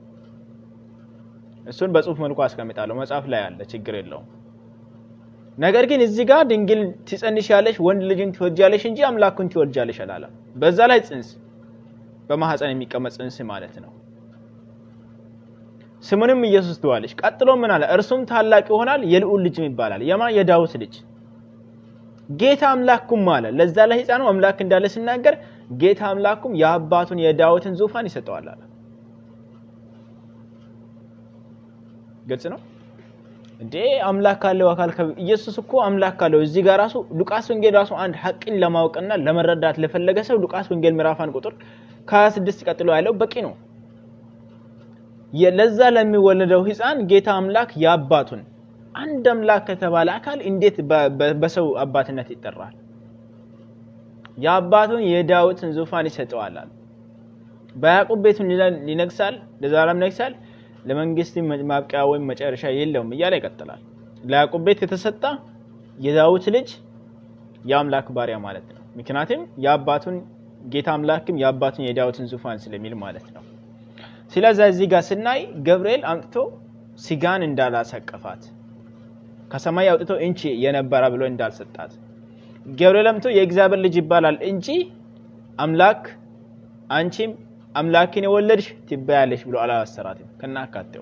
እሱን በጽሁፍ መልኩ አስቀምጣለሁ፣ መጽሐፍ ላይ አለ፣ ችግር የለውም። ነገር ግን እዚህ ጋር ድንግል ትጸንሻለሽ፣ ወንድ ልጅን ትወልጃለሽ እንጂ አምላኩን ትወልጃለሽ አላለም። በዛ ላይ ጽንስ በማህፀን የሚቀመጥ ጽንስ ማለት ነው። ስሙንም ኢየሱስ ትዋለች። ቀጥሎ ምን አለ? እርሱም ታላቅ ይሆናል፣ የልዑል ልጅም ይባላል። የማ የዳዊት ልጅ ጌታ አምላኩም አለ። ለዛ ለሕፃኑ አምላክ እንዳለ ሲናገር ጌታ አምላኩም የአባቱን የዳዊትን ዙፋን ይሰጠዋል አለ። ግልጽ ነው እንዴ? አምላክ ካለው አካል ኢየሱስ እኮ አምላክ ካለው እዚህ ጋር ራሱ ሉቃስ ወንጌል ራሱ አንድ ሐቅን ለማወቅና ለመረዳት ለፈለገ ሰው ሉቃስ ወንጌል ምዕራፍ አንድ ቁጥር ከ26 ቀጥሎ ያለው በቂ ነው። ለዛ ለሚወለደው ሕፃን ጌታ አምላክ የአባቱን አንድ አምላክ ከተባለ አካል እንዴት በሰው አባትነት ይጠራል? የአባቱን የዳዊትን ዙፋን ይሰጠዋል። በያዕቆብ ቤቱን ሊነግሳል፣ ለዘላለም ይነግሳል፣ ለመንግስት ማብቂያ ወይም መጨረሻ የለውም እያለ ይቀጥላል። ለያዕቆብ ቤት የተሰጠ የዳዊት ልጅ የአምላክ ባሪያ ማለት ነው። ምክንያቱም የአባቱን ጌታ አምላክም የአባቱን የዳዊትን ዙፋን ስለሚል ማለት ነው። ስለዚህ እዚህ ጋር ስናይ ገብርኤል አምጥቶ ስጋን እንዳላሰቀፋት ከሰማይ አውጥቶ እንቺ የነበረ ብሎ እንዳልሰጣት ገብርኤል አምጥቶ የእግዚአብሔር ልጅ ይባላል እንጂ አምላክ አንቺም አምላክን የወለድሽ ትባያለሽ ብሎ አላሰራትም። ከናካቴው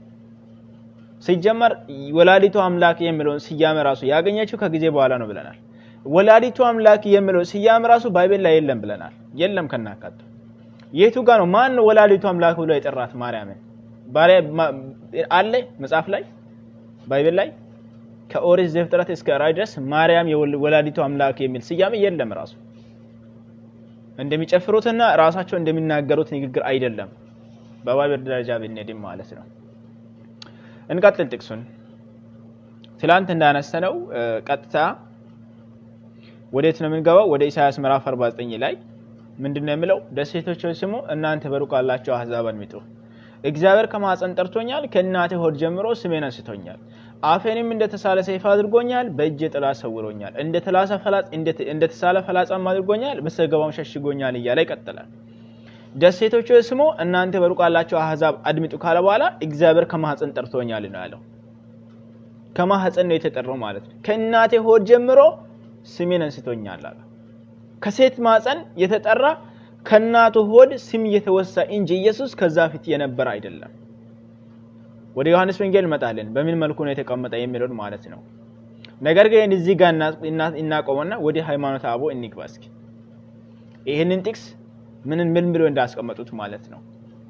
ሲጀመር ወላዲቱ አምላክ የሚለውን ስያሜ ራሱ ያገኘችው ከጊዜ በኋላ ነው ብለናል። ወላዲቱ አምላክ የሚለው ስያሜ ራሱ ባይቤል ላይ የለም ብለናል። የለም ከናካቴው የቱ ጋር ነው? ማን ነው ወላዲቱ አምላክ ብሎ የጠራት ማርያምን? አለ መጽሐፍ ላይ ባይብል ላይ ከኦሪት ዘፍጥረት እስከ ራዕይ ድረስ ማርያም የወላዲቱ አምላክ የሚል ስያሜ የለም። ራሱ እንደሚጨፍሩትና ራሳቸው እንደሚናገሩት ንግግር አይደለም። በባይብል ደረጃ ብንሄድም ማለት ነው። እንቀጥል። ጥቅሱን ትላንት እንዳነሰነው ቀጥታ ወዴት ነው የምንገባው? ወደ ኢሳያስ ምዕራፍ 49 ላይ ምንድን ነው የሚለው? ደሴቶች ሆይ ስሙ፣ እናንተ በሩቅ ያላችሁ አሕዛብ አድምጡ። እግዚአብሔር ከማኅፀን ጠርቶኛል፣ ከእናቴ ሆድ ጀምሮ ስሜን አንስቶኛል። አፌንም እንደ ተሳለ ሰይፍ አድርጎኛል፣ በእጄ ጥላ ሰውሮኛል። እንደ ተሳለ ፈላጻም አድርጎኛል፣ በሰገባም ሸሽጎኛል እያለ ይቀጥላል። ደሴቶች ሆይ ስሙ፣ እናንተ በሩቅ ያላችሁ አሕዛብ አድምጡ ካለ በኋላ እግዚአብሔር ከማኅፀን ጠርቶኛል ነው ያለው። ከማኅፀን ነው የተጠራው ማለት ነው። ከእናቴ ሆድ ጀምሮ ስሜን አንስቶኛል አለ። ከሴት ማፀን የተጠራ ከእናቱ ሆድ ስም የተወሳ እንጂ ኢየሱስ ከዛ ፊት የነበረ አይደለም። ወደ ዮሐንስ ወንጌል እንመጣለን፣ በምን መልኩ ነው የተቀመጠ የሚለውን ማለት ነው። ነገር ግን እዚህ ጋር እናቆመና ወደ ሃይማኖተ አበው እንግባ እስኪ። ይህንን ጥቅስ ምንን ምን ብሎ እንዳስቀመጡት ማለት ነው።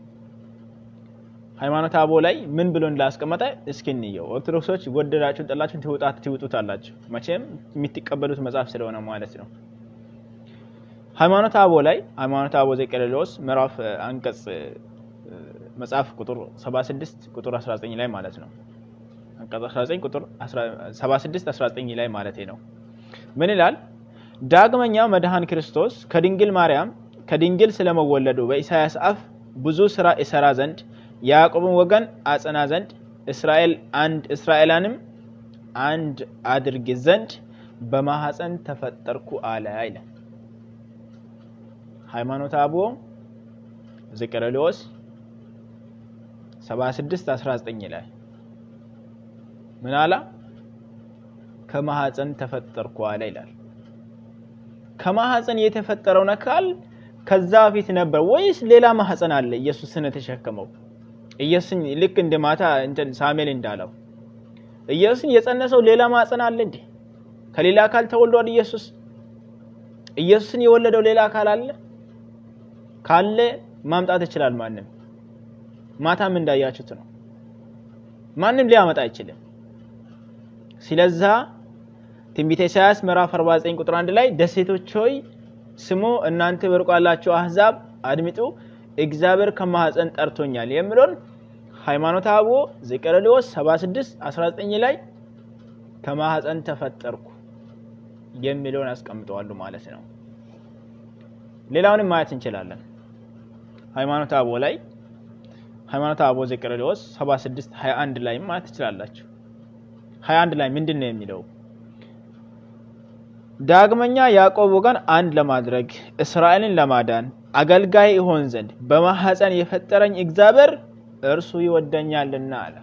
ሃይማኖተ አበው ላይ ምን ብሎ እንዳስቀመጠ እስኪ እንየው። ኦርቶዶክሶች ወደዳችሁን ጠላችሁን ትውጣት ትውጡታላችሁ። መቼም የምትቀበሉት መጽሐፍ ስለሆነ ማለት ነው። ሃይማኖተ አበው ላይ ሃይማኖተ አበው ዘቄሌሎስ ምዕራፍ አንቀጽ መጽሐፍ ቁጥር 76 ቁጥር 19 ላይ ማለት ነው። አንቀጽ 19 ቁጥር 76 19 ላይ ማለት ነው። ምን ይላል? ዳግመኛ መድኃን ክርስቶስ ከድንግል ማርያም ከድንግል ስለመወለዱ በኢሳያስ አፍ ብዙ ስራ ይሰራ ዘንድ የያዕቆብን ወገን አጸና ዘንድ እስራኤል አንድ እስራኤላንም አንድ አድርግ ዘንድ በማህፀን ተፈጠርኩ አለ ይላል። ሃይማኖተ አበው ዘቄሌዎስ 76 19 ላይ ምን አላ? ከማህፀን ተፈጠርኩ አለ ይላል። ከማህፀን የተፈጠረውን አካል ከዛ በፊት ነበር ወይስ ሌላ ማህፀን አለ? ኢየሱስን የተሸከመው ኢየሱስን ልክ እንደ ማታ እንትን ሳሙኤል እንዳለው ኢየሱስን የጸነሰው ሌላ ማህፀን አለ እንዴ? ከሌላ አካል ተወልዷል ኢየሱስ? ኢየሱስን የወለደው ሌላ አካል አለ? ካለ ማምጣት ይችላል ማንም። ማታም እንዳያችሁት ነው። ማንም ሊያመጣ አይችልም። ስለዛ ትንቢተ ኢሳያስ ምዕራፍ 49 ቁጥር 1 ላይ ደሴቶች ሆይ ስሙ፣ እናንተ በሩቅ ያላችሁ አሕዛብ አድምጡ፣ እግዚአብሔር ከማህፀን ጠርቶኛል የሚለውን ሃይማኖተ አበው ዘቄሌዎስ 76 19 ላይ ከማህፀን ተፈጠርኩ የሚለውን ያስቀምጠዋሉ ማለት ነው። ሌላውንም ማየት እንችላለን። ሃይማኖተ አበው ላይ ሃይማኖተ አበው ዘቄሌዎስ 76 21 ላይ ማየት ትችላላችሁ። 21 ላይ ምንድን ነው የሚለው? ዳግመኛ ያዕቆብ ወገን አንድ ለማድረግ እስራኤልን ለማዳን አገልጋይ ይሆን ዘንድ በማህፀን የፈጠረኝ እግዚአብሔር እርሱ ይወደኛልና አለ።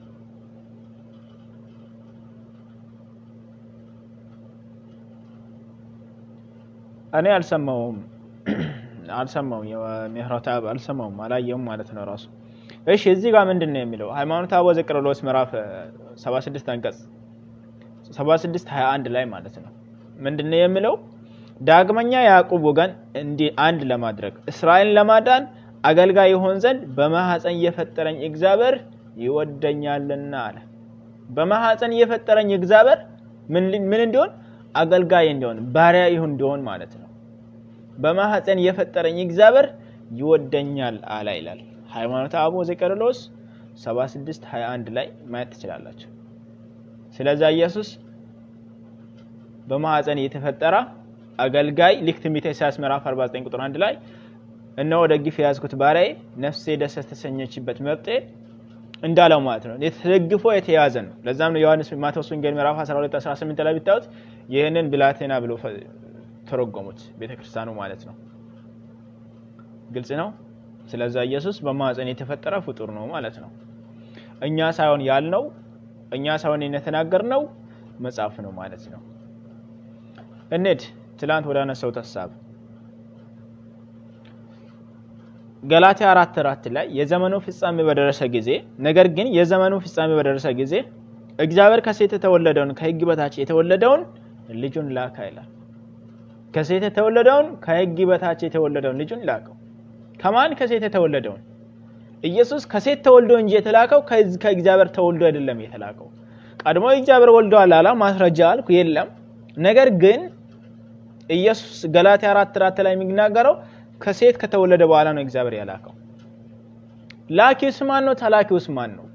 እኔ አልሰማውም አልሰማውም የምህረት አብ አልሰማውም አላየውም ማለት ነው። ራሱ እሺ እዚህ ጋር ምንድን ነው የሚለው? ሃይማኖተ አበው ዘቄርሎስ ምዕራፍ እ, 76 አንቀጽ 76 21 ላይ ማለት ነው ምንድን ነው የሚለው? ዳግመኛ ያዕቆብ ወገን እንዲህ አንድ ለማድረግ እስራኤልን ለማዳን አገልጋይ ይሆን ዘንድ በማኅፀን የፈጠረኝ እግዚአብሔር ይወደኛልና አለ። በማኅፀን የፈጠረኝ እግዚአብሔር ምን ሊ- ምን እንዲሆን አገልጋይ እንዲሆን ባሪያ ይሁን እንዲሆን ማለት ነው። በማኅፀን የፈጠረኝ እግዚአብሔር ይወደኛል አለ ይላል። ሃይማኖተ አበው ዘቄርሎስ 76 21 ላይ ማየት ትችላላችሁ። ስለዚህ ኢየሱስ በማኅፀን የተፈጠረ አገልጋይ ልክ ትንቢተ ኢሳያስ ምዕራፍ 49 ቁጥር 1 ላይ እነሆ ደግፍ የያዝኩት ባሪያዬ ነፍሴ ደስ ተሰኘችበት መብጤ እንዳለው ማለት ነው። ተደግፎ የተያዘ ነው። ለዛም ነው ዮሐንስ ማቴዎስ ወንጌል ምዕራፍ 12 18 ላይ ብታዩት ይህንን ብላቴና ብሎ ፈ- ተረጎሙት ቤተክርስቲያኑ ማለት ነው። ግልጽ ነው። ስለዛ ኢየሱስ በማኅፀን የተፈጠረ ፍጡር ነው ማለት ነው። እኛ ሳይሆን ያልነው እኛ ሳይሆን የተናገርነው መጽሐፍ ነው ማለት ነው። እንሂድ ትላንት ወደ አነሳሁት ሀሳብ ገላትያ አራት አራት ላይ የዘመኑ ፍጻሜ በደረሰ ጊዜ ነገር ግን የዘመኑ ፍጻሜ በደረሰ ጊዜ እግዚአብሔር ከሴት የተወለደውን ከሕግ በታች የተወለደውን ልጁን ላከ ይላል። ከሴት የተወለደውን ከሕግ በታች የተወለደውን ልጁን ላከው። ከማን? ከሴት የተወለደውን። ኢየሱስ ከሴት ተወልዶ እንጂ የተላከው ከዚ- ከእግዚአብሔር ተወልዶ አይደለም የተላከው። ቀድሞ እግዚአብሔር ወልደዋል አላ ማስረጃ አልኩ የለም። ነገር ግን ኢየሱስ ገላትያ አራት አራት ላይ የሚናገረው ከሴት ከተወለደ በኋላ ነው እግዚአብሔር ያላከው። ላኪውስ ማን ነው? ተላኪውስ ማን ነው?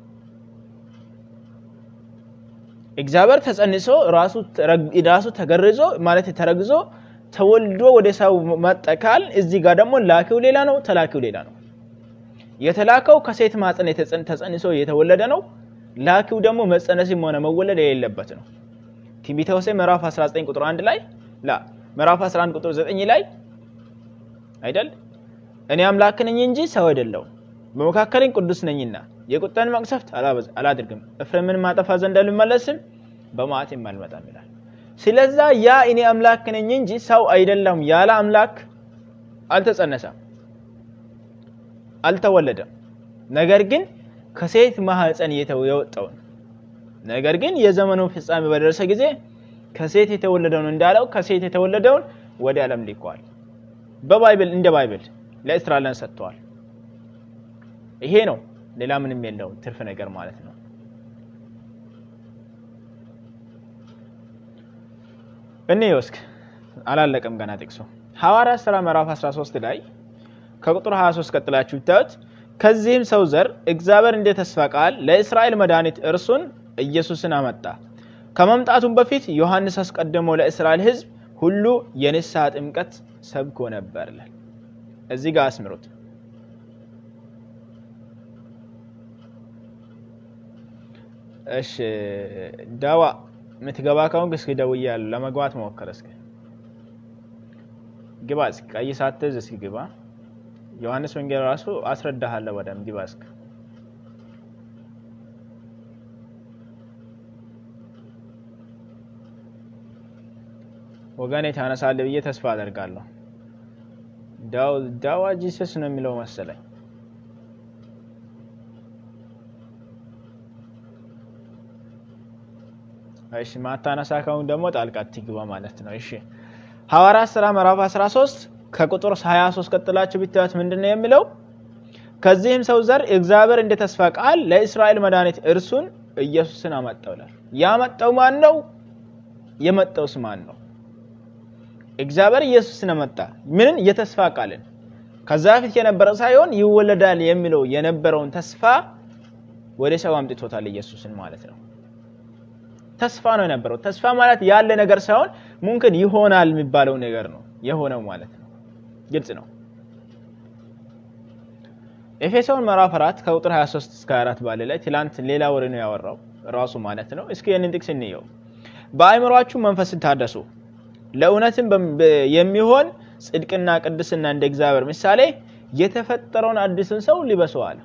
እግዚአብሔር ተጸንሶ ራሱ ተረግ- ራሱ ተገርዞ ማለት ተረግዞ ተወልዶ ወደ ሰው መጠካል። እዚህ ጋር ደግሞ ላኪው ሌላ ነው፣ ተላኪው ሌላ ነው። የተላከው ከሴት ማፀን የተጸን- ተጸንሶ የተወለደ ነው። ላኪው ደግሞ መጸነስም ሆነ መወለድ የሌለበት ነው። ትንቢተ ሆሴዕ ምዕራፍ 19 ቁጥር 1 ላይ ላ ምዕራፍ 11 ቁጥር 9 ላይ አይደል እኔ አምላክ ነኝ እንጂ ሰው አይደለሁም፣ በመካከለኝ ቅዱስ ነኝና የቁጣን መቅሰፍት አላበዝ- አላደርግም፣ ኤፍሬምን ማጠፋ ዘንድ አልመለስም፣ በመዓቴም አልመጣም ይላል። ስለዛ ያ እኔ አምላክ ነኝ እንጂ ሰው አይደለሁም ያለ አምላክ አልተጸነሰም፣ አልተወለደም። ነገር ግን ከሴት ማህፀን የተው- የወጣውን ነገር ግን የዘመኑ ፍጻሜ በደረሰ ጊዜ ከሴት የተወለደውን እንዳለው ከሴት የተወለደውን ወደ ዓለም ልኳል። በባይብል እንደ ባይብል ለእስራኤልን ሰጥተዋል። ይሄ ነው፣ ሌላ ምንም የለውም። ትርፍ ነገር ማለት ነው። እኔ ወስክ አላለቀም ገና ጥቅሱ ሐዋርያት ሥራ ምዕራፍ 13 ላይ ከቁጥር 23 ቀጥላችሁ ብታዩት ከዚህም ሰው ዘር እግዚአብሔር እንደ ተስፋ ቃል ለእስራኤል መድኃኒት እርሱን ኢየሱስን አመጣ። ከመምጣቱም በፊት ዮሐንስ አስቀድሞ ለእስራኤል ሕዝብ ሁሉ የንስሐ ጥምቀት ሰብኮ ነበር ይላል። እዚህ ጋር አስምሩት። እሺ ዳዋ የምትገባ ከሆንክ እስኪ ደውያለሁ። ለመግባት ሞክር እስኪ ግባ እስኪ ቀይ ሳትዝ እስኪ ግባ። ዮሐንስ ወንጌል ራሱ አስረዳሃለሁ በደምብ ግባ እስኪ። ወገኔ ታነሳለህ ብዬ ተስፋ አደርጋለሁ። ዳው ዳዋ ጂሰስ ነው የሚለው መሰለኝ። እሺ ማታነሳ ከሆነ ደግሞ ጣልቃ ትግባ ማለት ነው። እሺ ሐዋርያት ሥራ ምዕራፍ 13 ከቁጥር 23 ቀጥላችሁ ብታዩት ምንድን ነው የሚለው? ከዚህም ሰው ዘር እግዚአብሔር እንደ ተስፋ ቃል ለእስራኤል መድኃኒት እርሱን ኢየሱስን አመጣው ይላል። ያመጣው ማን ነው? የመጣውስ ማን ነው? እግዚአብሔር ኢየሱስን አመጣ። ምንን? የተስፋ ቃልን ከዛ በፊት የነበረ ሳይሆን ይወለዳል የሚለው የነበረውን ተስፋ ወደ ሰው አምጥቶታል ኢየሱስን ማለት ነው። ተስፋ ነው የነበረው። ተስፋ ማለት ያለ ነገር ሳይሆን ሙምክን ይሆናል የሚባለው ነገር ነው የሆነው ማለት ነው። ግልጽ ነው። ኤፌሶን ምዕራፍ 4 ከቁጥር 23 እስከ 24 ባለ ላይ ትላንት ሌላ ወሬ ነው ያወራው ራሱ ማለት ነው። እስኪ ይህንን ጥቅስ እንየው። በአእምሯችሁ መንፈስን ታደሱ ለእውነትም የሚሆን ጽድቅና ቅድስና እንደ እግዚአብሔር ምሳሌ የተፈጠረውን አዲስን ሰው ሊበሱ አለ።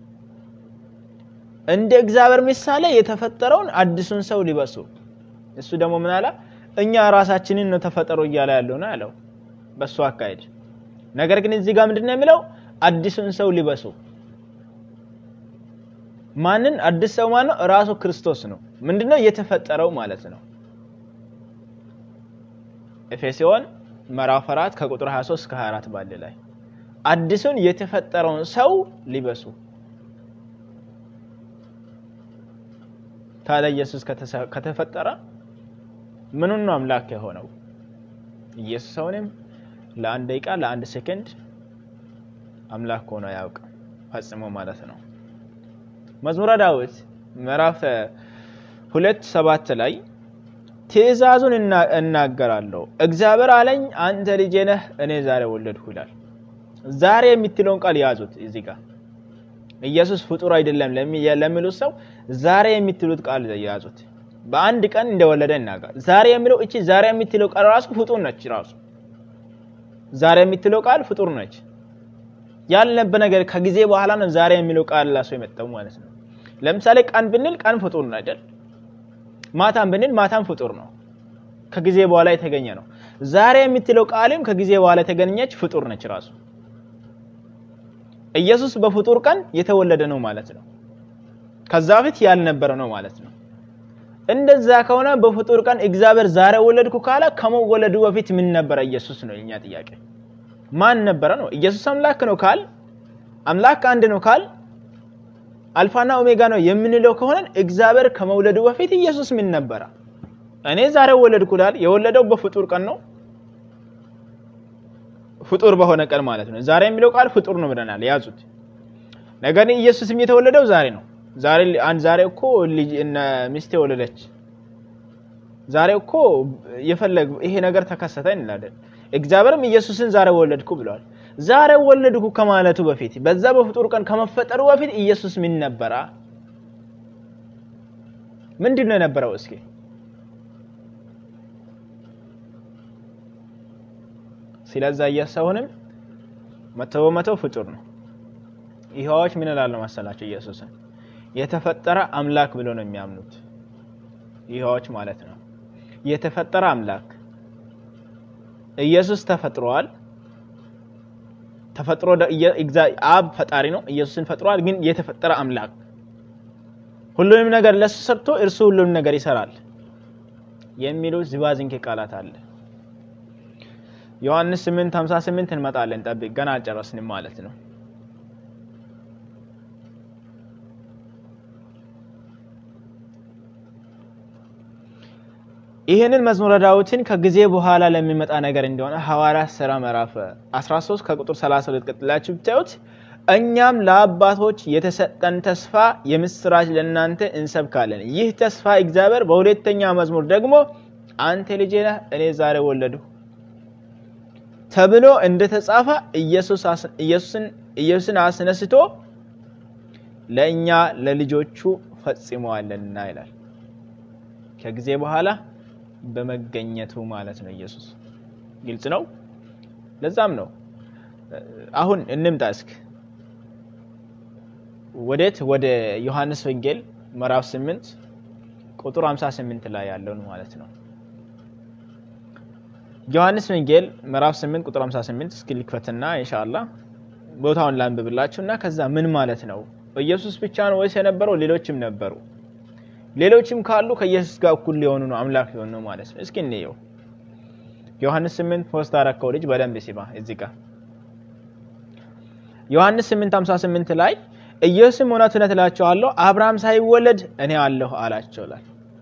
እንደ እግዚአብሔር ምሳሌ የተፈጠረውን አዲሱን ሰው ሊበሱ። እሱ ደግሞ ምን አለ? እኛ ራሳችንን ነው ተፈጠሩ እያለ ያለው ነው ያለው በሱ አካሄድ። ነገር ግን እዚህ ጋር ምንድን ነው የሚለው? አዲሱን ሰው ሊበሱ። ማንን አዲስ ሰው ማን ነው? ራሱ ክርስቶስ ነው። ምንድነው የተፈጠረው ማለት ነው። ኤፌሶን ምዕራፍ 4 ከቁጥር 23 እስከ 24 ባለ ላይ አዲሱን የተፈጠረውን ሰው ሊበሱ። ታዲያ ኢየሱስ ከተፈጠረ ምኑን ነው አምላክ የሆነው? ኢየሱስ አሁንም ለአንድ ደቂቃ ለአንድ ሴከንድ አምላክ ሆኖ አያውቅም ፈጽሞ ማለት ነው። መዝሙረ ዳዊት ምዕራፍ ሁለት ሰባት ላይ ትእዛዙን እናገራለሁ እግዚአብሔር አለኝ አንተ ልጄ ነህ እኔ ዛሬ ወለድሁ ይላል። ዛሬ የምትለውን ቃል ያዙት። እዚህ ጋር ኢየሱስ ፍጡር አይደለም ለሚሉት ሰው ዛሬ የምትሉት ቃል ያዙት። በአንድ ቀን እንደወለደ ይናገር። ዛሬ የሚለው እቺ ዛሬ የምትለው ቃል ራሱ ፍጡር ነች። ራሱ ዛሬ የምትለው ቃል ፍጡር ነች። ያልነበ ነገር ከጊዜ በኋላ ነው ዛሬ የሚለው ቃል ላሱ የመጣው ማለት ነው። ለምሳሌ ቀን ብንል ቀን ፍጡር ነው አይደል? ማታም ብንል ማታም ፍጡር ነው፣ ከጊዜ በኋላ የተገኘ ነው። ዛሬ የምትለው ቃልም ከጊዜ በኋላ የተገኘች ፍጡር ነች ራሱ። ኢየሱስ በፍጡር ቀን የተወለደ ነው ማለት ነው። ከዛ በፊት ያልነበረ ነው ማለት ነው። እንደዛ ከሆነ በፍጡር ቀን እግዚአብሔር ዛሬ ወለድኩ ካለ ከመወለዱ በፊት ምን ነበረ ኢየሱስ ነው የኛ ጥያቄ። ማን ነበረ ነው? ኢየሱስ አምላክ ነው ካል አምላክ አንድ ነው ካል አልፋና ኦሜጋ ነው የምንለው ከሆነ እግዚአብሔር ከመውለዱ በፊት ኢየሱስ ምን ነበረ? እኔ ዛሬ ወለድኩ ላል የወለደው በፍጡር ቀን ነው። ፍጡር በሆነ ቀን ማለት ነው። ዛሬ የሚለው ቃል ፍጡር ነው ብለናል፣ ያዙት። ነገር ግን ኢየሱስም የተወለደው ዛሬ ነው። ዛሬ አንድ ዛሬ እኮ ልጅ እነ ሚስቴ ወለደች። ዛሬ እኮ የፈለግ ይሄ ነገር ተከሰተ እንላለን። እግዚአብሔርም ኢየሱስን ዛሬ ወለድኩ ብለዋል። ዛሬ ወለድኩ ከማለቱ በፊት በዛ በፍጡር ቀን ከመፈጠሩ በፊት ኢየሱስ ምን ነበረ? ምንድን ነው የነበረው? እስኪ ስለዛ ኢየሱስ አሁንም መቶ በመቶ ፍጡር ነው። ይኸዋዎች ምን እላሉ መሰላቸው? ኢየሱስን የተፈጠረ አምላክ ብሎ ነው የሚያምኑት። ይኸዋዎች ማለት ነው የተፈጠረ አምላክ ኢየሱስ ተፈጥሯል። ተፈጥሮ አብ ፈጣሪ ነው፣ ኢየሱስን ፈጥሯል። ግን የተፈጠረ አምላክ ሁሉንም ነገር ለሱ ሰርቶ እርሱ ሁሉንም ነገር ይሰራል የሚሉ ዝባዝንኬ ቃላት አለ። ዮሐንስ 8 58 እንመጣለን። ጠብቅ፣ ገና አልጨረስንም ማለት ነው። ይህንን መዝሙረ ዳዊትን ከጊዜ በኋላ ለሚመጣ ነገር እንደሆነ ሐዋርያት ሥራ ምዕራፍ 13 ከቁጥር 32 ቀጥላችሁ ብታዩት እኛም ለአባቶች የተሰጠን ተስፋ የምስራች ለእናንተ እንሰብካለን። ይህ ተስፋ እግዚአብሔር በሁለተኛ መዝሙር ደግሞ አንተ ልጄ ነህ እኔ ዛሬ ወለድሁ ተብሎ እንደተጻፈ ኢየሱስን አስነስቶ ለእኛ ለልጆቹ ፈጽመዋልና ይላል። ከጊዜ በኋላ በመገኘቱ ማለት ነው። ኢየሱስ ግልጽ ነው። ለዛም ነው አሁን እንምጣ እስክ ወዴት ወደ ዮሐንስ ወንጌል ምዕራፍ 8 ቁጥር 58 ላይ ያለውን ማለት ነው። ዮሐንስ ወንጌል ምዕራፍ 8 ቁጥር 58 እስኪ ልክፈትና ኢንሻአላህ ቦታውን ላንብብላችሁ እና ከዛ ምን ማለት ነው ኢየሱስ ብቻ ነው ወይስ የነበረው ሌሎችም ነበሩ? ሌሎችም ካሉ ከኢየሱስ ጋር እኩል ሊሆኑ ነው አምላክ ሊሆኑ ነው ማለት ነው። እስኪ እንየው። ዮሐንስ 8 ፖስት አረከው ልጅ በደንብ ሲባ እዚህ ጋር ዮሐንስ 8:58 ላይ ኢየሱስም እውነት እውነት እላችኋለሁ አብርሃም ሳይወለድ እኔ አለሁ አላቸው ይላል።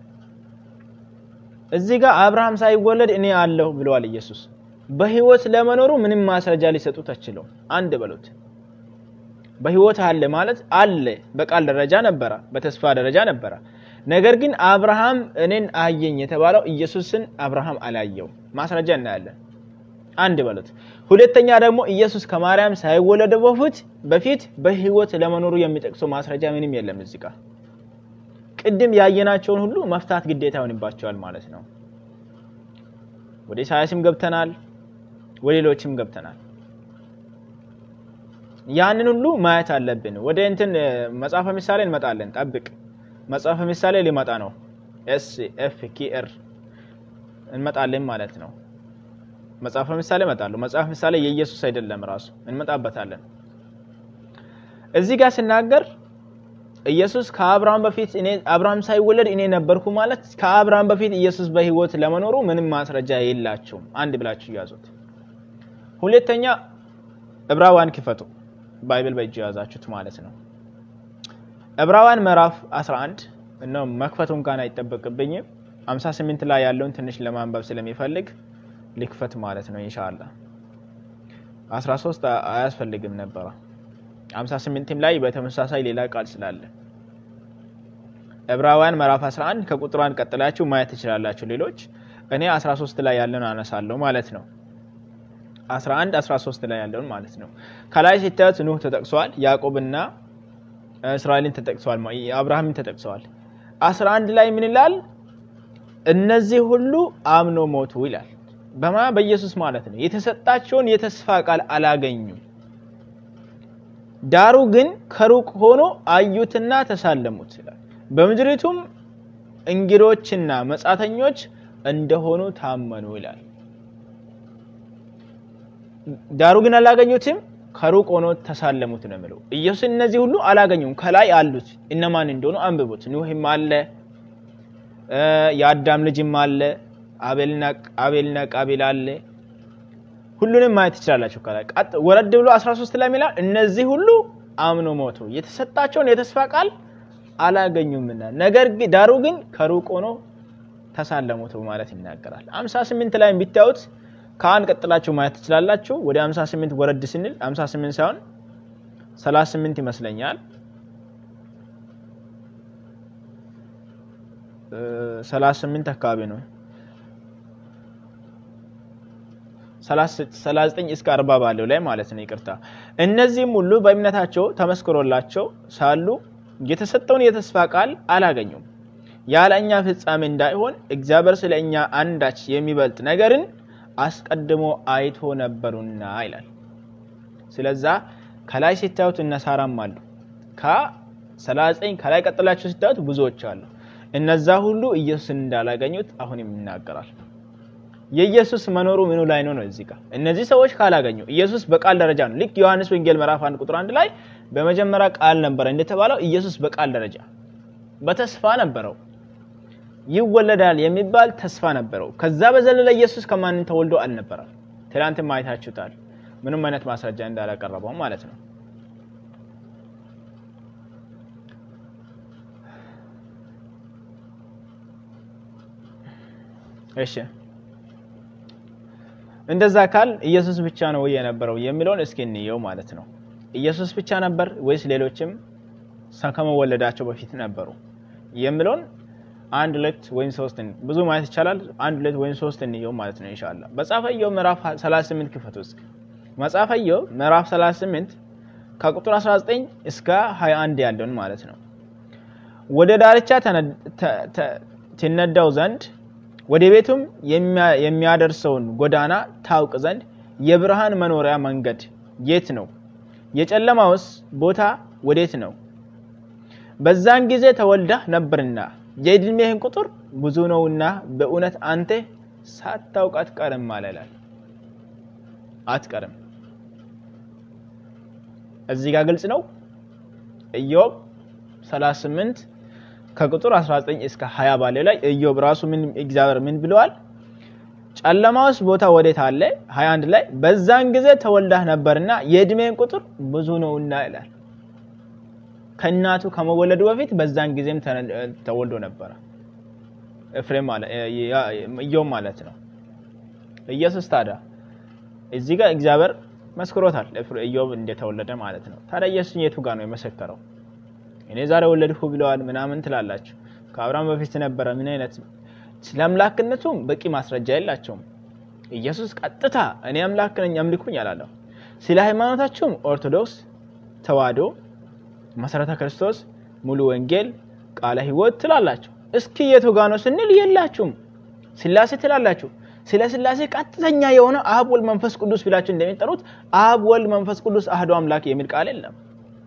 እዚህ ጋር አብርሃም ሳይወለድ እኔ አለሁ ብለዋል ኢየሱስ። በህይወት ለመኖሩ ምንም ማስረጃ ሊሰጡት አችለው። አንድ በሉት በህይወት አለ ማለት አለ በቃል ደረጃ ነበረ፣ በተስፋ ደረጃ ነበረ። ነገር ግን አብርሃም እኔን አየኝ የተባለው ኢየሱስን አብርሃም አላየው። ማስረጃ እናያለን። አንድ በሉት። ሁለተኛ ደግሞ ኢየሱስ ከማርያም ሳይወለድ በፊት በፊት በህይወት ለመኖሩ የሚጠቅሰው ማስረጃ ምንም የለም እዚህ ጋር። ቅድም ያየናቸውን ሁሉ መፍታት ግዴታ ይሆንባቸዋል ማለት ነው። ወደ ኢሳያስም ገብተናል፣ ወደ ሌሎችም ገብተናል። ያንን ሁሉ ማየት አለብን። ወደ እንትን መጽሐፈ ምሳሌ እንመጣለን። ጠብቅ፣ መጽሐፈ ምሳሌ ሊመጣ ነው። ኤስ ኤፍ ኪ ኤር እንመጣለን ማለት ነው። መጽሐፈ ምሳሌ እመጣለሁ። መጽሐፍ ምሳሌ የኢየሱስ አይደለም ራሱ እንመጣበታለን። እዚህ ጋር ስናገር ኢየሱስ ከአብርሃም በፊት እኔ አብርሃም ሳይወለድ እኔ ነበርኩ ማለት ከአብርሃም በፊት ኢየሱስ በህይወት ለመኖሩ ምንም ማስረጃ የላቸውም። አንድ ብላችሁ ያዙት። ሁለተኛ ዕብራውያን ክፈቱ፣ ባይብል በእጅ የያዛችሁት ማለት ነው። ዕብራውያን ምዕራፍ 11 እና መክፈቱ እንኳን አይጠበቅብኝም። 58 ላይ ያለውን ትንሽ ለማንበብ ስለሚፈልግ ልክፈት ማለት ነው ኢንሻአላህ። 13 አያስፈልግም ነበረ። 58ም ላይ በተመሳሳይ ሌላ ቃል ስላለ ዕብራውያን ምዕራፍ 11 ከቁጥር አንድ ቀጥላችሁ ማየት ትችላላችሁ። ሌሎች እኔ 13 ላይ ያለውን አነሳለሁ ማለት ነው። 11 13 ላይ ያለውን ማለት ነው። ከላይ ሲታዩት ኑህ ተጠቅሷል፣ ያዕቆብና እስራኤልን ተጠቅሰዋል፣ አብርሃምን ተጠቅሰዋል። 11 ላይ ምን ይላል? እነዚህ ሁሉ አምኖ ሞቱ ይላል። በማ በኢየሱስ ማለት ነው። የተሰጣቸውን የተስፋ ቃል አላገኙም። ዳሩ ግን ከሩቅ ሆኖ አዩትና ተሳለሙት ይላል። በምድሪቱም እንግዶችና መጻተኞች እንደሆኑ ታመኑ ይላል። ዳሩ ግን አላገኙትም፣ ከሩቅ ሆኖ ተሳለሙት ነው የሚለው። ኢየሱስ እነዚህ ሁሉ አላገኙም። ከላይ አሉት እነማን እንደሆኑ አንብቡት። ኑህም አለ፣ የአዳም ልጅም አለ፣ አቤልና ቃቢል አለ። ሁሉንም ማየት ትችላላችሁ። ከላይ ወረድ ብሎ 13 ላይ ሚላል እነዚህ ሁሉ አምኖ ሞቱ፣ የተሰጣቸውን የተስፋ ቃል አላገኙምና ነገር ዳሩ ግን ከሩቅ ሆኖ ተሳለሙት ማለት ይናገራል። 58 ላይ ቢታዩት ከአንድ ቀጥላችሁ ማየት ትችላላችሁ። ወደ 58 ወረድ ስንል 58 ሳይሆን 38 ይመስለኛል። 38 አካባቢ ነው። 39 እስከ 40 ባለው ላይ ማለት ነው። ይቅርታ። እነዚህም ሁሉ በእምነታቸው ተመስክሮላቸው ሳሉ የተሰጠውን የተስፋ ቃል አላገኙም። ያለ እኛ ፍጻሜ እንዳይሆን እግዚአብሔር ስለ እኛ አንዳች የሚበልጥ ነገርን አስቀድሞ አይቶ ነበሩና ይላል። ስለዛ ከላይ ሲታዩት እነ ሳራም አሉ። ከ39 ከላይ ቀጥላቸው ሲታዩት ብዙዎች አሉ። እነዛ ሁሉ ኢየሱስን እንዳላገኙት አሁንም ይናገራል። የኢየሱስ መኖሩ ምኑ ላይ ነው ነው እዚህ ጋር እነዚህ ሰዎች ካላገኙ ኢየሱስ በቃል ደረጃ ነው። ልክ ዮሐንስ ወንጌል ምዕራፍ 1 ቁጥር 1 ላይ በመጀመሪያ ቃል ነበረ እንደተባለው ኢየሱስ በቃል ደረጃ በተስፋ ነበረው ይወለዳል የሚባል ተስፋ ነበረው። ከዛ በዘለለ ኢየሱስ ከማንም ተወልዶ አልነበረም። ትናንትም አይታችሁታል። ምንም አይነት ማስረጃ እንዳላቀረበው ማለት ነው። እሺ እንደዛ ካል ኢየሱስ ብቻ ነው ወይ የነበረው የሚለውን እስኪ እንየው ማለት ነው። ኢየሱስ ብቻ ነበር ወይስ ሌሎችም ከመወለዳቸው በፊት ነበሩ የሚለውን አንድ ሁለት ወይም ሶስት ብዙ ማየት ይቻላል። አንድ ሁለት ወይም ሶስት እንየው ማለት ነው ኢንሻአላህ። መጽሐፈ ኢዮብ ምዕራፍ 38 ክፈቱ እስኪ። መጽሐፈ ኢዮብ ምዕራፍ 38 ከቁጥር 19 እስከ 21 ያለውን ማለት ነው። ወደ ዳርቻ ትነዳው ዘንድ ወደ ቤቱም የሚያደርሰውን ጎዳና ታውቅ ዘንድ የብርሃን መኖሪያ መንገድ የት ነው? የጨለማውስ ቦታ ወዴት ነው? በዛን ጊዜ ተወልደህ ነበርና የዕድሜህን ቁጥር ብዙ ነውና በእውነት አንተ ሳታውቅ አትቀርም አለላል። አትቀርም። እዚህ ጋር ግልጽ ነው። ኢዮብ 38 ከቁጥር 19 እስከ 20 ባለው ላይ ኢዮብ ራሱ ምን እግዚአብሔር ምን ብለዋል? ጨለማውስ ቦታ ወዴት አለ? 21 ላይ በዛን ጊዜ ተወልዳህ ነበርና የዕድሜን ቁጥር ብዙ ነውና ይላል። ከእናቱ ከመወለዱ በፊት በዛን ጊዜም ተወልዶ ነበረ። ኤፍሬም ማለት ኢዮብ ማለት ነው። ኢየሱስ ታዲያ እዚህ ጋር እግዚአብሔር መስክሮታል ኢዮብ እንደተወለደ ማለት ነው። ታዲያ ኢየሱስ የቱ ጋር ነው የመሰከረው? እኔ ዛሬ ወለድኩ ብለዋል ምናምን ትላላችሁ። ከአብርሃም በፊት ነበረ። ምን አይነት ስለ አምላክነቱም በቂ ማስረጃ የላቸውም። ኢየሱስ ቀጥታ እኔ አምላክ ነኝ አምልኩኝ አላለሁ። ስለ ሃይማኖታችሁም ኦርቶዶክስ ተዋህዶ መሰረተ ክርስቶስ፣ ሙሉ ወንጌል፣ ቃለ ሕይወት ትላላችሁ። እስኪ የቱ ጋ ነው ስንል የላችሁም። ስላሴ ትላላችሁ። ስለ ስላሴ ቀጥተኛ የሆነ አብ ወልድ መንፈስ ቅዱስ ብላችሁ እንደሚጠሩት አብ ወልድ መንፈስ ቅዱስ አህዶ አምላክ የሚል ቃል የለም።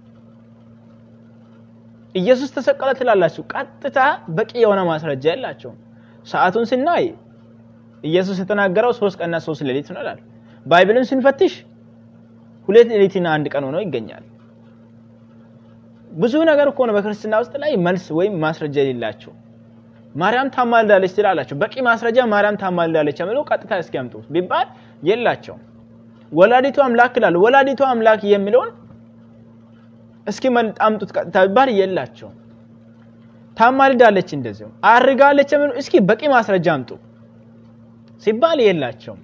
ኢየሱስ ተሰቀለ ትላላችሁ። ቀጥታ በቂ የሆነ ማስረጃ የላቸውም። ሰዓቱን ስናይ ኢየሱስ የተናገረው ሶስት ቀንና ሶስት ሌሊት ነው ይላል። ባይብልን ስንፈትሽ ሁለት ሌሊትና አንድ ቀን ሆኖ ይገኛል። ብዙ ነገር እኮ ነው በክርስትና ውስጥ ላይ መልስ ወይም ማስረጃ የሌላቸው። ማርያም ታማልዳለች ትላላቸው። በቂ ማስረጃ ማርያም ታማልዳለች የሚለው ቀጥታ እስኪያምጡ ቢባል የላቸውም። ወላዲቱ አምላክ ይላሉ። ወላዲቱ አምላክ የሚለውን እስኪ አምጡት ቀጥታ ቢባል የላቸውም። ታማልዳለች እንደዚሁ አርጋለች የሚለው እስኪ በቂ ማስረጃ አምጡ ሲባል የላቸውም።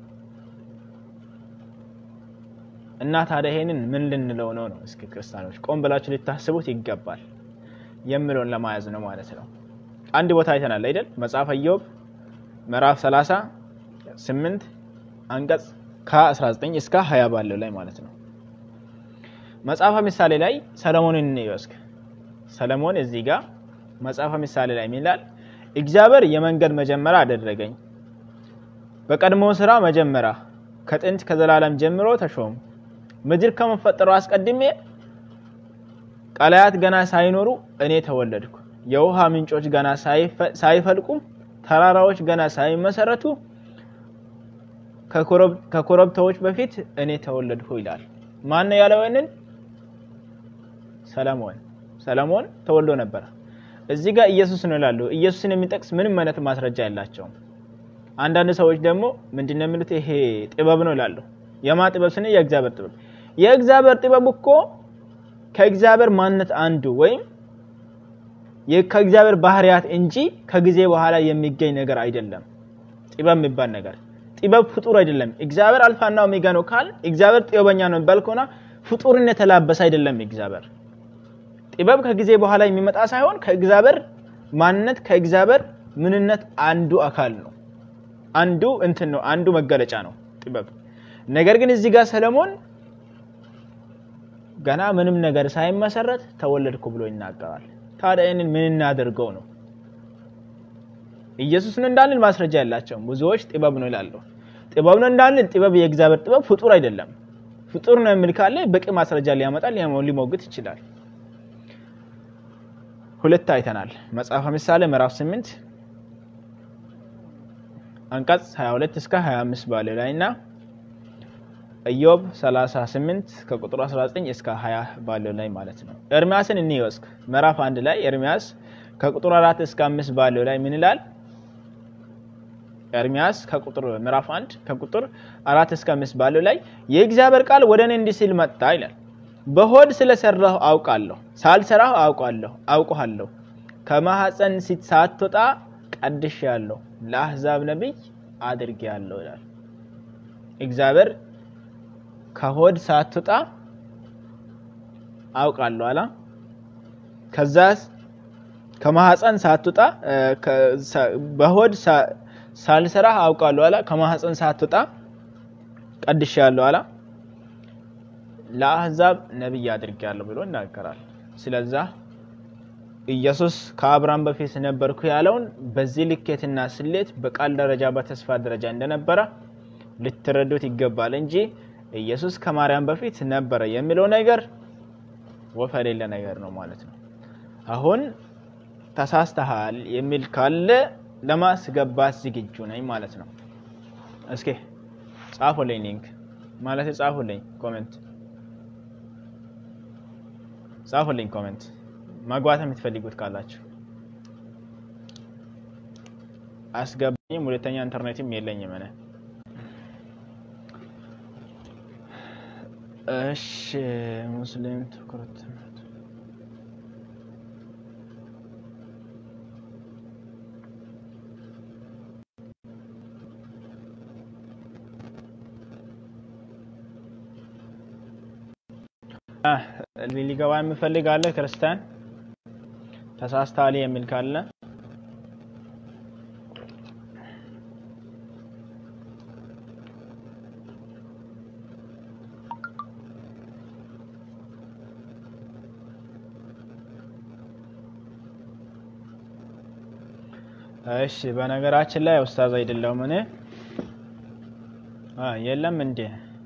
እና ታዲያ ይሄንን ምን ልንለው ነው ነው? እስኪ ክርስቲያኖች ቆም ብላችሁ ልታስቡት ይገባል የምለውን ለማያዝ ነው ማለት ነው። አንድ ቦታ አይተናል አይደል? መጽሐፈ ኢዮብ ምዕራፍ 38 አንቀጽ ከ19 እስከ 20 ባለው ላይ ማለት ነው። መጽሐፈ ምሳሌ ላይ ሰለሞንን እንይወስክ ሰለሞን እዚህ ጋር መጽሐፈ ምሳሌ ላይ ይላል እግዚአብሔር የመንገድ መጀመሪያ አደረገኝ፣ በቀድሞ ስራ መጀመሪያ ከጥንት ከዘላለም ጀምሮ ተሾም ምድር ከመፈጠሩ አስቀድሜ ቀላያት ገና ሳይኖሩ እኔ ተወለድኩ። የውሃ ምንጮች ገና ሳይፈልቁ ተራራዎች ገና ሳይመሰረቱ ከኮረብታዎች በፊት እኔ ተወለድኩ ይላል። ማን ነው ያለው ይህንን? ሰለሞን። ሰለሞን ተወልዶ ነበር። እዚህ ጋር ኢየሱስ ነው ይላሉ። ኢየሱስን የሚጠቅስ ምንም አይነት ማስረጃ የላቸውም። አንዳንድ ሰዎች ደግሞ ምንድነው የሚሉት? ይሄ ጥበብ ነው ይላሉ። የማ ጥበብ ስንል የእግዚአብሔር ጥበብ። የእግዚአብሔር ጥበብ እኮ ከእግዚአብሔር ማንነት አንዱ ወይም ከእግዚአብሔር ባህሪያት እንጂ ከጊዜ በኋላ የሚገኝ ነገር አይደለም። ጥበብ የሚባል ነገር ጥበብ ፍጡር አይደለም። እግዚአብሔር አልፋና ኦሜጋ ነው ካል እግዚአብሔር ጥበበኛ ነው የሚባል ከሆነ ፍጡርን የተላበሰ አይደለም። እግዚአብሔር ጥበብ ከጊዜ በኋላ የሚመጣ ሳይሆን ከእግዚአብሔር ማንነት ከእግዚአብሔር ምንነት አንዱ አካል ነው። አንዱ እንትን ነው። አንዱ መገለጫ ነው ጥበብ። ነገር ግን እዚህ ጋር ሰለሞን ገና ምንም ነገር ሳይመሰረት ተወለድኩ ብሎ ይናገራል። ታዲያ ይህንን ምን እናደርገው ነው? ኢየሱስ ነው እንዳልን ማስረጃ ያላቸውም ብዙዎች ጥበብ ነው ይላሉ። ጥበብ ነው እንዳልን ጥበብ የእግዚአብሔር ጥበብ ፍጡር አይደለም። ፍጡር ነው የሚል ካለ በቂ ማስረጃ ሊያመጣ ሊሞግት ይችላል። ሁለት አይተናል። መጽሐፈ ምሳሌ ምዕራፍ 8 አንቀጽ 22 እስከ 25 ባለው ላይ እና ኢዮብ 38 ከቁጥር 19 እስከ 20 ባለው ላይ ማለት ነው። ኤርሚያስን እንይወስክ ምዕራፍ አንድ ላይ ኤርሚያስ ከቁጥር 4 እስከ 5 ባለው ላይ ምን ይላል? ኤርሚያስ ከቁጥር ምዕራፍ 1 ከቁጥር 4 እስከ 5 ባለው ላይ የእግዚአብሔር ቃል ወደ እኔ እንዲህ ሲል መጣ ይላል። በሆድ ስለሰራሁ አውቃለሁ፣ ሳልሰራሁ አውቃለሁ አውቀሃለሁ። ከማህፀን ሳትወጣ ቀድሼሃለሁ፣ ለአሕዛብ ነቢይ አድርጌሃለሁ ይላል። እግዚአብሔር ከሆድ ሳትወጣ አውቃለሁ አላ ከዛስ ከማህፀን ሳትወጣ በሆድ ሳልሰራህ አውቃለሁ አላ ከማህፀን ሳትወጣ ቀድሼሃለሁ አላ ለአሕዛብ ነቢይ አድርጌያለሁ ብሎ ይናገራል። ስለዛ ኢየሱስ ከአብርሃም በፊት ነበርኩ ያለውን በዚህ ልኬትና ስሌት በቃል ደረጃ በተስፋ ደረጃ እንደነበረ ልትረዱት ይገባል እንጂ ኢየሱስ ከማርያም በፊት ነበረ የሚለው ነገር ወፍ የሌለ ነገር ነው ማለት ነው። አሁን ተሳስተሃል የሚል ካለ ለማስገባት ዝግጁ ነኝ ማለት ነው። እስኪ ጻፉልኝ፣ ሊንክ ማለት ጻፉልኝ፣ ኮሜንት ጻፉልኝ፣ ኮሜንት ማግባት የምትፈልጉት ካላችሁ አስገባኝም። ሁለተኛ ኢንተርኔትም የለኝም እኔ። እሺ ሙስሊም ትኩረት ሊገባ የሚፈልግ አለ? ክርስቲያን ተሳስተሃል የሚል ካለ እሺ። በነገራችን ላይ ኡስታዝ አይደለሁም እኔ። የለም እንዴ?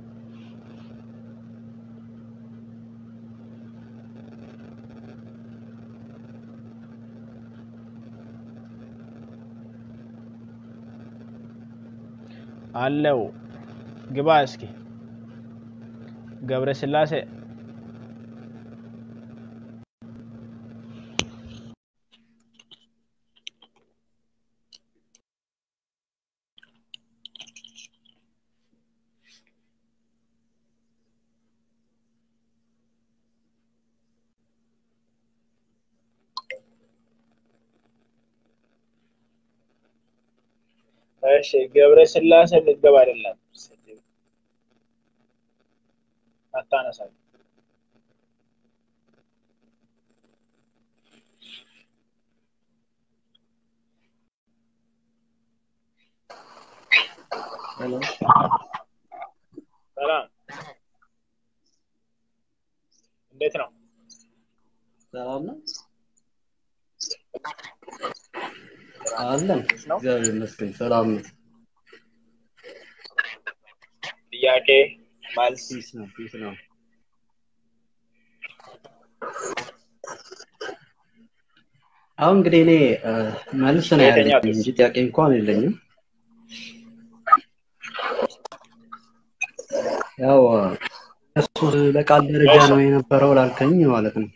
አለው ግባ እስኪ ገብረ ስላሴ እሺ ገብረ ስላሴ ልትገባ አይደለም አታነሳም። ሰላም እንዴት ነው? ሰላም ነው አለን። እግዚአብሔር ይመስገን ሰላም ነው። ጥያቄ መልስ ፒስ ነው ፒስ ነው። አሁን እንግዲህ እኔ እ፣ መልስ ነው ያለኝ የትኛው እንጂ ጥያቄ እንኳን የለኝም። ያው እሱ በቃል ደረጃ ነው የነበረው ላልከኝ ማለት ነው።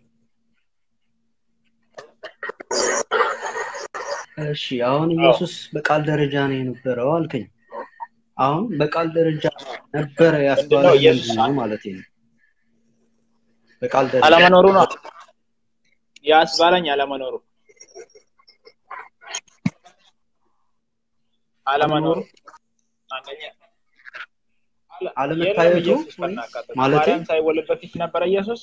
እሺ አሁን ኢየሱስ በቃል ደረጃ ነው የነበረው አልከኝ። አሁን በቃል ደረጃ ነበረ ያስባለ ምንድነው ኢየሱስ ምንድን ነው ማለት ነው? በቃል ደረጃ አለመኖሩ ነው ያስባለኝ አለመኖሩ አለመኖሩ አንደኛ አለ- አለመታየቱ የለም ኢየሱስ ወይ ከናካቴው ማለቴ ማርያም ሳይወለድ በፊት ነበረ ኢየሱስ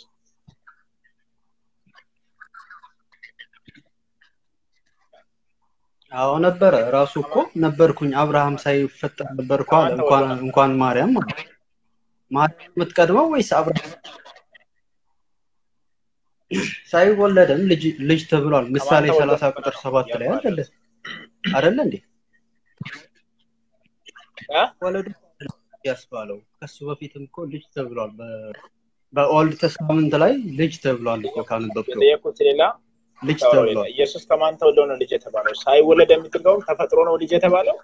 አዎ ነበረ። ራሱ እኮ ነበርኩኝ አብርሃም ሳይፈጠር ነበርኩ አለ። ከማን እንኳን ተወለደ? እንኳን ማርያም ማለት ነው። ማርያም የምትቀድመው ወይስ አብርሃም ሳይወለድም ልጅ ልጅ ተብሏል። ምሳሌ ከማን ተወለደ 30 ቁጥር ነው 7 ላይ እያልኩ አይደለ አይደለ እንዴ? እ? ወለዱ ያስባለው ከሱ በፊትም እኮ ልጅ ተብሏል። በ- በኦልድ ተስታመንት ላይ ልጅ ተብሏል እኮ ካነበብከው የጠየኩት ሌላ ልጅ ታወራው ሌላ ተብሏል። ኢየሱስ ከማን ተወልዶ ነው ልጅ የተባለው? ሳይወለድ የምትለው ተፈጥሮ ነው ልጅ የተባለው?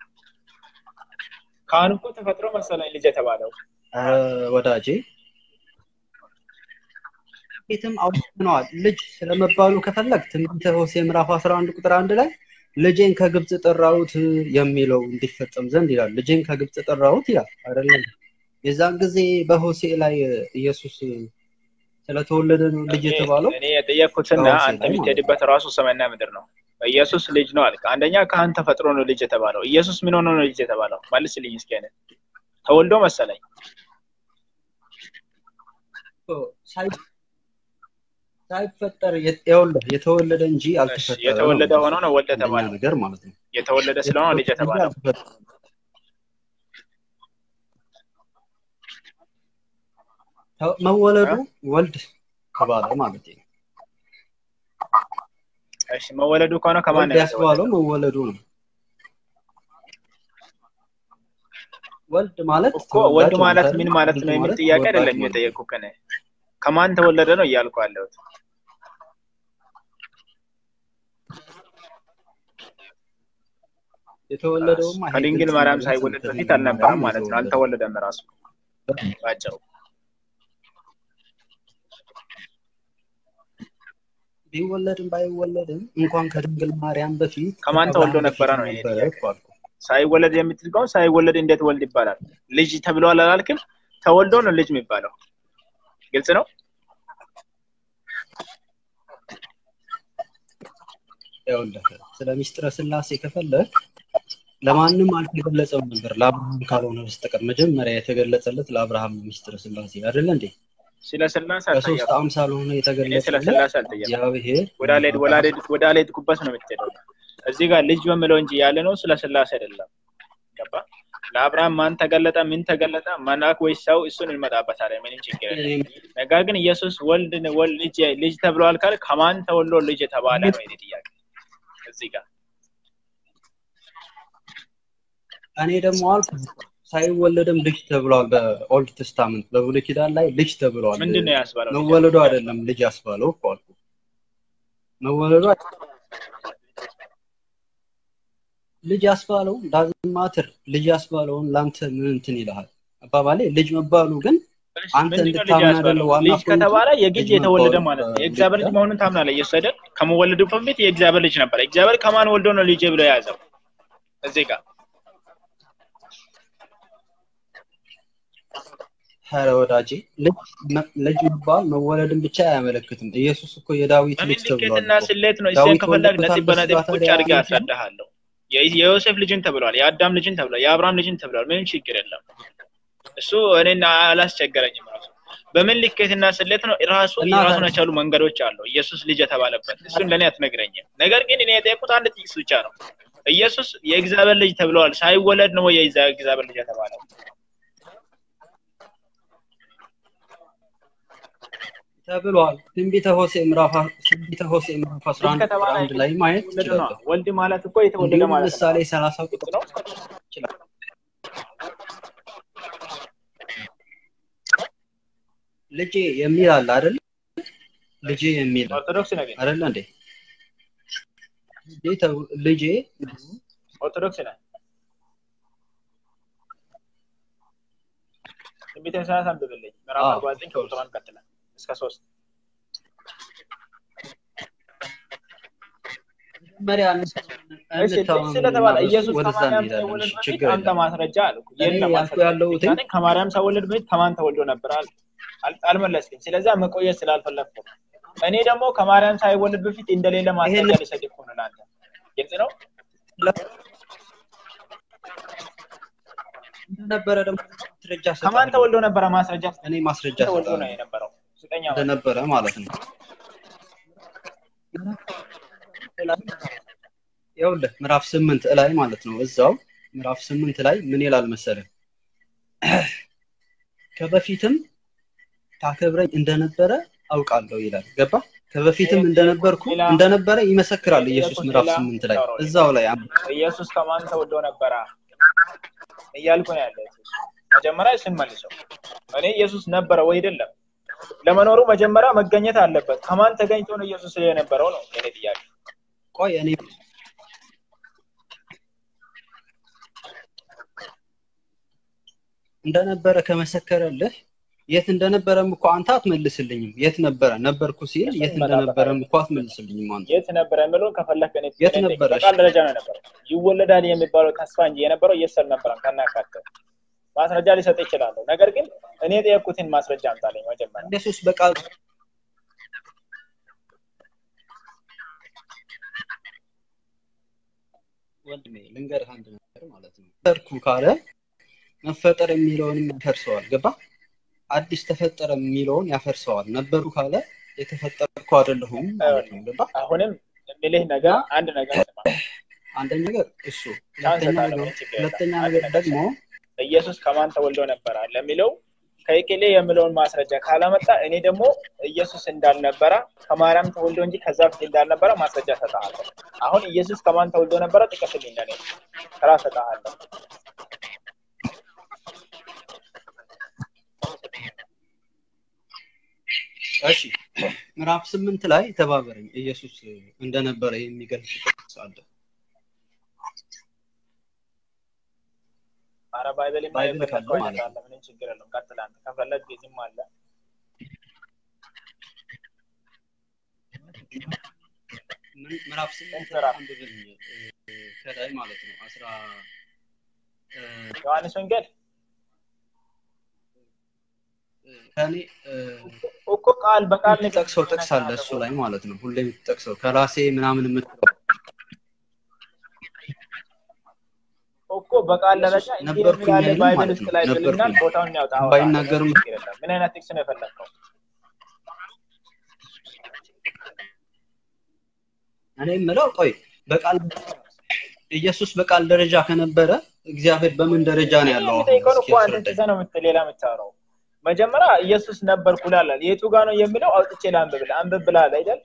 ካህን እኮ ተፈጥሮ መሰለኝ ልጅ የተባለው። ኧረ ወዳጄ ቤትም አውጥተነዋል። ልጅ ስለመባሉ ከፈለግ ትንቢተ ሆሴዕ ምዕራፍ 11 ቁጥር አንድ ላይ ልጄን ከግብፅ ጠራሁት የሚለው እንዲፈጸም ዘንድ ይላል። ልጄን ከግብፅ ጠራሁት ይላል አይደለም? የዛን ጊዜ በሆሴዕ ላይ ኢየሱስ ስለተወለደ ነው ልጅ የተባለው። እኔ የጠየኩትና በሆሴዕ አንተ ላይ ማለት ነው። የምትሄድበት ራሱ ሰማይና ምድር ነው። ኢየሱስ ልጅ ነው አልክ። አንደኛ ካህን ተፈጥሮ ነው ልጅ የተባለው። ኢየሱስ ምን ሆኖ ነው ልጅ የተባለው? መልስልኝ እስኪ። እኔ ተወልዶ መሰለኝ ሳይ- ሳይፈጠር የት- ይኸውልህ የተወለደ እንጂ እሺ፣ አልተፈጠረ ነው የተወለደ ሆኖ ነው ወልድ አንደኛ የተባለው። ነገር ማለት ነው። የተወለደ ስለሆነ ልጅ የተባለው። ተ- መወለዱ ወልድ ተባለ ማለት ነው። እሺ፣ መወለዱ ከሆነ ከማን ወልድ ነው ያስባለው የተወለደው? መወለዱ ነው። ወልድ ማለት እኮ ወልድ ተወላጅ ማለት ማለት ምን ነው። ማለት ልጅ ነው የሚል ማለት ጥያቄ ተወላጅ አይደለም ማለት ነው። የጠየኩህ እኔ። ከማን ተወለደ ነው እያልኩ ያለሁት። የተወለደውማ ይሄ ከድንግል ግልጽ ማርያም ነው፣ ሳይወለድ ግልጽ ነው። በፊት ከድንግል አልነበረም ማርያም ማለት ነው። የተወለደው። አልተወለደም ራሱ ባጭሩ። ቢወለድም ባይወለድም እንኳን ከድንግል ማርያም በፊት ከማን ከአብርሃም ተወልዶ በፊት ነበረ ነው ይሄ ነበረ ጥያቄ። እኮ አልኩህ። ሳይወለድ የምትል ከሆነ ሳይወለድ እንዴት ወልድ ይባላል? ልጅ ተብሏል አላልክም? ተወልዶ ነው ልጅ የሚባለው። ግልጽ ነው። ይኸውልህ ስለ ሚስጥረ ስላሴ ከፈለግ ለማንም አልተገለጸም ነበር ለአብርሃም ካልሆነ በስተቀር መጀመሪያ የተገለጸለት ለአብርሃም ነው ሚስጥረ ስላሴ አይደለ እንዴ? ስለ ስላሴ በሶስት አልጠየኩም። አምሳል ሆኖ እኔ ስለ የተገለጸለት ስላሴ አልጠየኩም። እግዚአብሔር ወደ አልሄድ ወደ አልሄድ ወደ አልሄድኩበት ነው የምትሄደው። እዚህ ጋር ልጅ በምለው እንጂ ያለ ነው ስለ ስላሴ አይደለም። ገባ? ለአብርሃም ማን ተገለጠ? ምን ተገለጠ? መልአክ ወይስ ሰው? እሱን እንመጣበታለን። ምንም ችግር የለም። ነገር ግን ኢየሱስ ወልድ ወልድ ልጅ ልጅ ተብሏል ካል ከማን ተወልዶ ልጅ የተባለ ነው የኔ ጥያቄ እዚህ ጋር እኔ ደግሞ አልኩ ሳይወለድም ልጅ ተብሏል። በኦልድ ቴስታመንት በብሉይ ኪዳን ላይ ልጅ ተብሏል። ምንድን ነው ያስባለው? ልጅ መወለዱ አይደለም ልጅ ያስባለው እኮ አልኩ። መወለዱ አይ- ልጅ ያስባለው ዳዝንት ማተር ልጅ ያስባለውን ለአንተ ምን እንትን ይልሃል? አባባሌ ልጅ መባሉ ግን አንተ ምንድን ነው ልጅ እንድታምን ያስባለው? አይደለ ዋና ልጅ ከተባለ የግድ ልጅ የተወለደ መባሉ ማለት ነው። በብሉይ የእግዚአብሔር ልጅ ኪዳን መሆኑን ታምናለህ? ኢየሱስ አይደል? ከመወለዱ በፊት የእግዚአብሔር ልጅ ነበር። እግዚአብሔር ከማን ወልዶ ነው ልጅ ብሎ የያዘው? እዚህ ጋር ኧረ ወዳጄ ልጅ መ- ልጅ መባል መወለድን ብቻ አያመለክትም። ኢየሱስ እኮ የዳዊት በምን ልጅ ተብሏል ልኬትና እኮ። ስሌት ነው? እሱን ዳዊት ከፈለግ ወለደ ነጥብ በነጥብ ካልኩ ቁጭ ታዲያ አድርጌ አንተ አስረዳሃለሁ። የዮሴፍ ልጅን ተብሏል፣ የአዳም ልጅን ተብሏል፣ የአብርሃም ልጅን ተብሏል። ምንም ችግር የለም። እሱ እኔን አላስቸገረኝም። ራሱ በምን ልኬትና ስሌት ነው ራሱ እና የራሱን የቻሉ መንገዶች አሉ። ኢየሱስ ልጅ የተባለበት እሱን ለእኔ አትነግረኝም። ነገር ግን እኔ የጠየቁት አንድ ጥቅስ ብቻ ነው። ኢየሱስ የእግዚአብሔር ልጅ ተብለዋል። ሳይወለድ ነው ወይ የእግዚአብሔር ልጅ የተባለው? ተብሏል። ትንቢተ ሆሴዕ ምዕራፍ ትንቢተ ሆሴዕ ምዕራፍ 11 ቁጥር ከተባለ አንድ ላይ ማየት የተወለደ ነው። ይችላል። ወልድ ማለት እኮ የተወለደ እንዲሁም ማለት ምሳሌ ነው። 30 ቁጥር ነው። ይችላል። ልጄ የሚል አለ አይደል? ልጄ የሚል ኦርቶዶክስ ነህ? አይደለ እንዴ? ልጄ ተብ- ልጄ ኦርቶዶክስ ነህ? ትንቢተ ኢሳያስ አንብብልኝ ምዕራፍ አዎ። 49 ከቁጥር አንድ ቀጥለን እስከ ሶስት መጀመሪያ እሺ ጥቅስ ስለተባለ ኢየሱስ ወደዛ ከማርያም እንሄዳለን። ሳይወለድ እሺ በፊት ችግር አንተ የለም። ማስረጃ አልኩ። እኔ የለም ያልኩ ያለሁት ማስረጃ ከማርያም ሳይወለድ በፊት ከማን ተወልዶ ነበር አል አል- አልመለስክም። ስለዛ መቆየት ስላልፈለግኩ ነው። እኔ ደግሞ ከማርያም ሳይወለድ በፊት እንደሌለ ማስረጃ ይሄን- ሊሰጥ እኮ ነው ለአንተ። ግልጽ ነው። እንደነበረ ደግሞ ማስረጃ ከማን ሰጣለሁ። ተወልዶ ነበረ? ማስረጃ እኔ ማስረጃ ተወልዶ ነው ሰጣለሁ የነበረው። ስጠኛ ማለት እንደነበረ ማለት ነው። ይኸውልህ ምዕራፍ ስምንት ላይ ማለት ነው። እዛው ምዕራፍ ስምንት ላይ ምን ይላል መሰለህ? ከበፊትም ታከብረኝ እንደነበረ አውቃለሁ ይላል። ገባ? ከበፊትም እንደነበርኩ እንደነበረ ይመሰክራል ኢየሱስ ምዕራፍ ስምንት ላይ እዛው ላይ አንብ- ኢየሱስ ከማን ተወልዶ ነበረ እያልኩ ነው ያለ። መጀመሪያ እሱን መልሰው። እኔ ኢየሱስ ነበረ ወይ አይደለም? ለመኖሩ መጀመሪያ መገኘት አለበት። ከማን ተገኝቶ ነው ኢየሱስ የነበረው ነው የኔ ጥያቄ። ቆይ እኔ እንደነበረ ከመሰከረልህ የት እንደነበረም እኮ አንተ አትመልስልኝም። የት ነበረ ነበርኩ ሲል የት እንደነበረም እኮ አትመልስልኝም አንተ። የት ነበረ የምለውን ከፈለክ እኔ የት እኔ ነበረ? በቃል ደረጃ ነው የነበረው። ይወለዳል የሚባለው ተስፋ እንጂ የነበረው ኢየሱስ አልነበረም። ከናካቴው ማስረጃ ሊሰጥ ይችላለሁ። ነገር ግን እኔ የጠየኩትን ማስረጃ አምጣልኝ መጀመሪያ። ኢየሱስ በቃል ወንድሜ ልንገርህ አንድ ነገር ማለት ነው። ተፈጠርኩ ካለ መፈጠር የሚለውንም ያፈርሰዋል። ገባ? አዲስ ተፈጠረ የሚለውን ያፈርሰዋል። ነበሩ ካለ የተፈጠርኩ አይደለሁም ማለት ነው። ገባ? አሁንም የሚልህ ነገር አንድ ነገር ስማ። አንደኛ ነገር እሱ፣ ቻንስ ሁለተኛ እሰጥሃለሁ፣ ነገር ምን ችግር የለም። ሁለተኛ አንድ ነገር ነገር ደግሞ ኢየሱስ ከማን ተወልዶ ነበረ ለሚለው ከይቅሌ የሚለውን ማስረጃ ካላመጣ እኔ ደግሞ ኢየሱስ እንዳልነበረ ከማርያም ተወልዶ እንጂ ከዛ በፊት እንዳልነበረ ማስረጃ ሰጥሃለሁ። አሁን ኢየሱስ ከማን ተወልዶ ነበረ ጥቀስልኝ ለኔ ስራ ሰጥሃለሁ። እሺ ምዕራፍ ስምንት ላይ ተባበረኝ ኢየሱስ እንደነበረ የሚገልጽ ጥቅስ አለ። አረ ባይብል ባይብል ካለው ማለት ነው። አለ ምንም ችግር የለም። ቀጥል አንተ ከፈለግ ጊዜም አለ ምን- ምዕራፍ ስምንት ላይ ምዕራፍ? አንብብልኝ እ፣ ከላይ ማለት ነው አስራ እ፣ ዮሐንስ ወንጌል ከኔ እ፣ እኮ ቃል በቃል ንገር። የምትጠቅሰው ጥቅስ አለ እሱ ላይ ማለት ነው ሁሌ የምትጠቅሰው ከራሴ ምናምን የምትለው እኮ በቃል ደረጃ እንዲህ ነበርኩኝ የሚል አለ አይልም ባይብል ማለት ውስጥ ነው። ላይ ብልና ነበርኩኝ። ቦታውን ያውጣ አወጣ። ባይናገርም ችግር የለም። ምን አይነት ጥቅስ ነው የፈለግከው? እኔ የምለው ቆይ በቃል ኢየሱስ በቃል ደረጃ ከነበረ እግዚአብሔር በምን ደረጃ ነው ያለው? አሁን የሚጠይቀውን እስኪ እኮ አንተ አስረዳኝ። ትተህ ነው የምት- ሌላ የምታወራው። መጀመሪያ ኢየሱስ ነበርኩ ላላል የቱ ጋር ነው የሚለው አውጥቼ ላንብብልህ። አንብብ ብለሃል አይደል?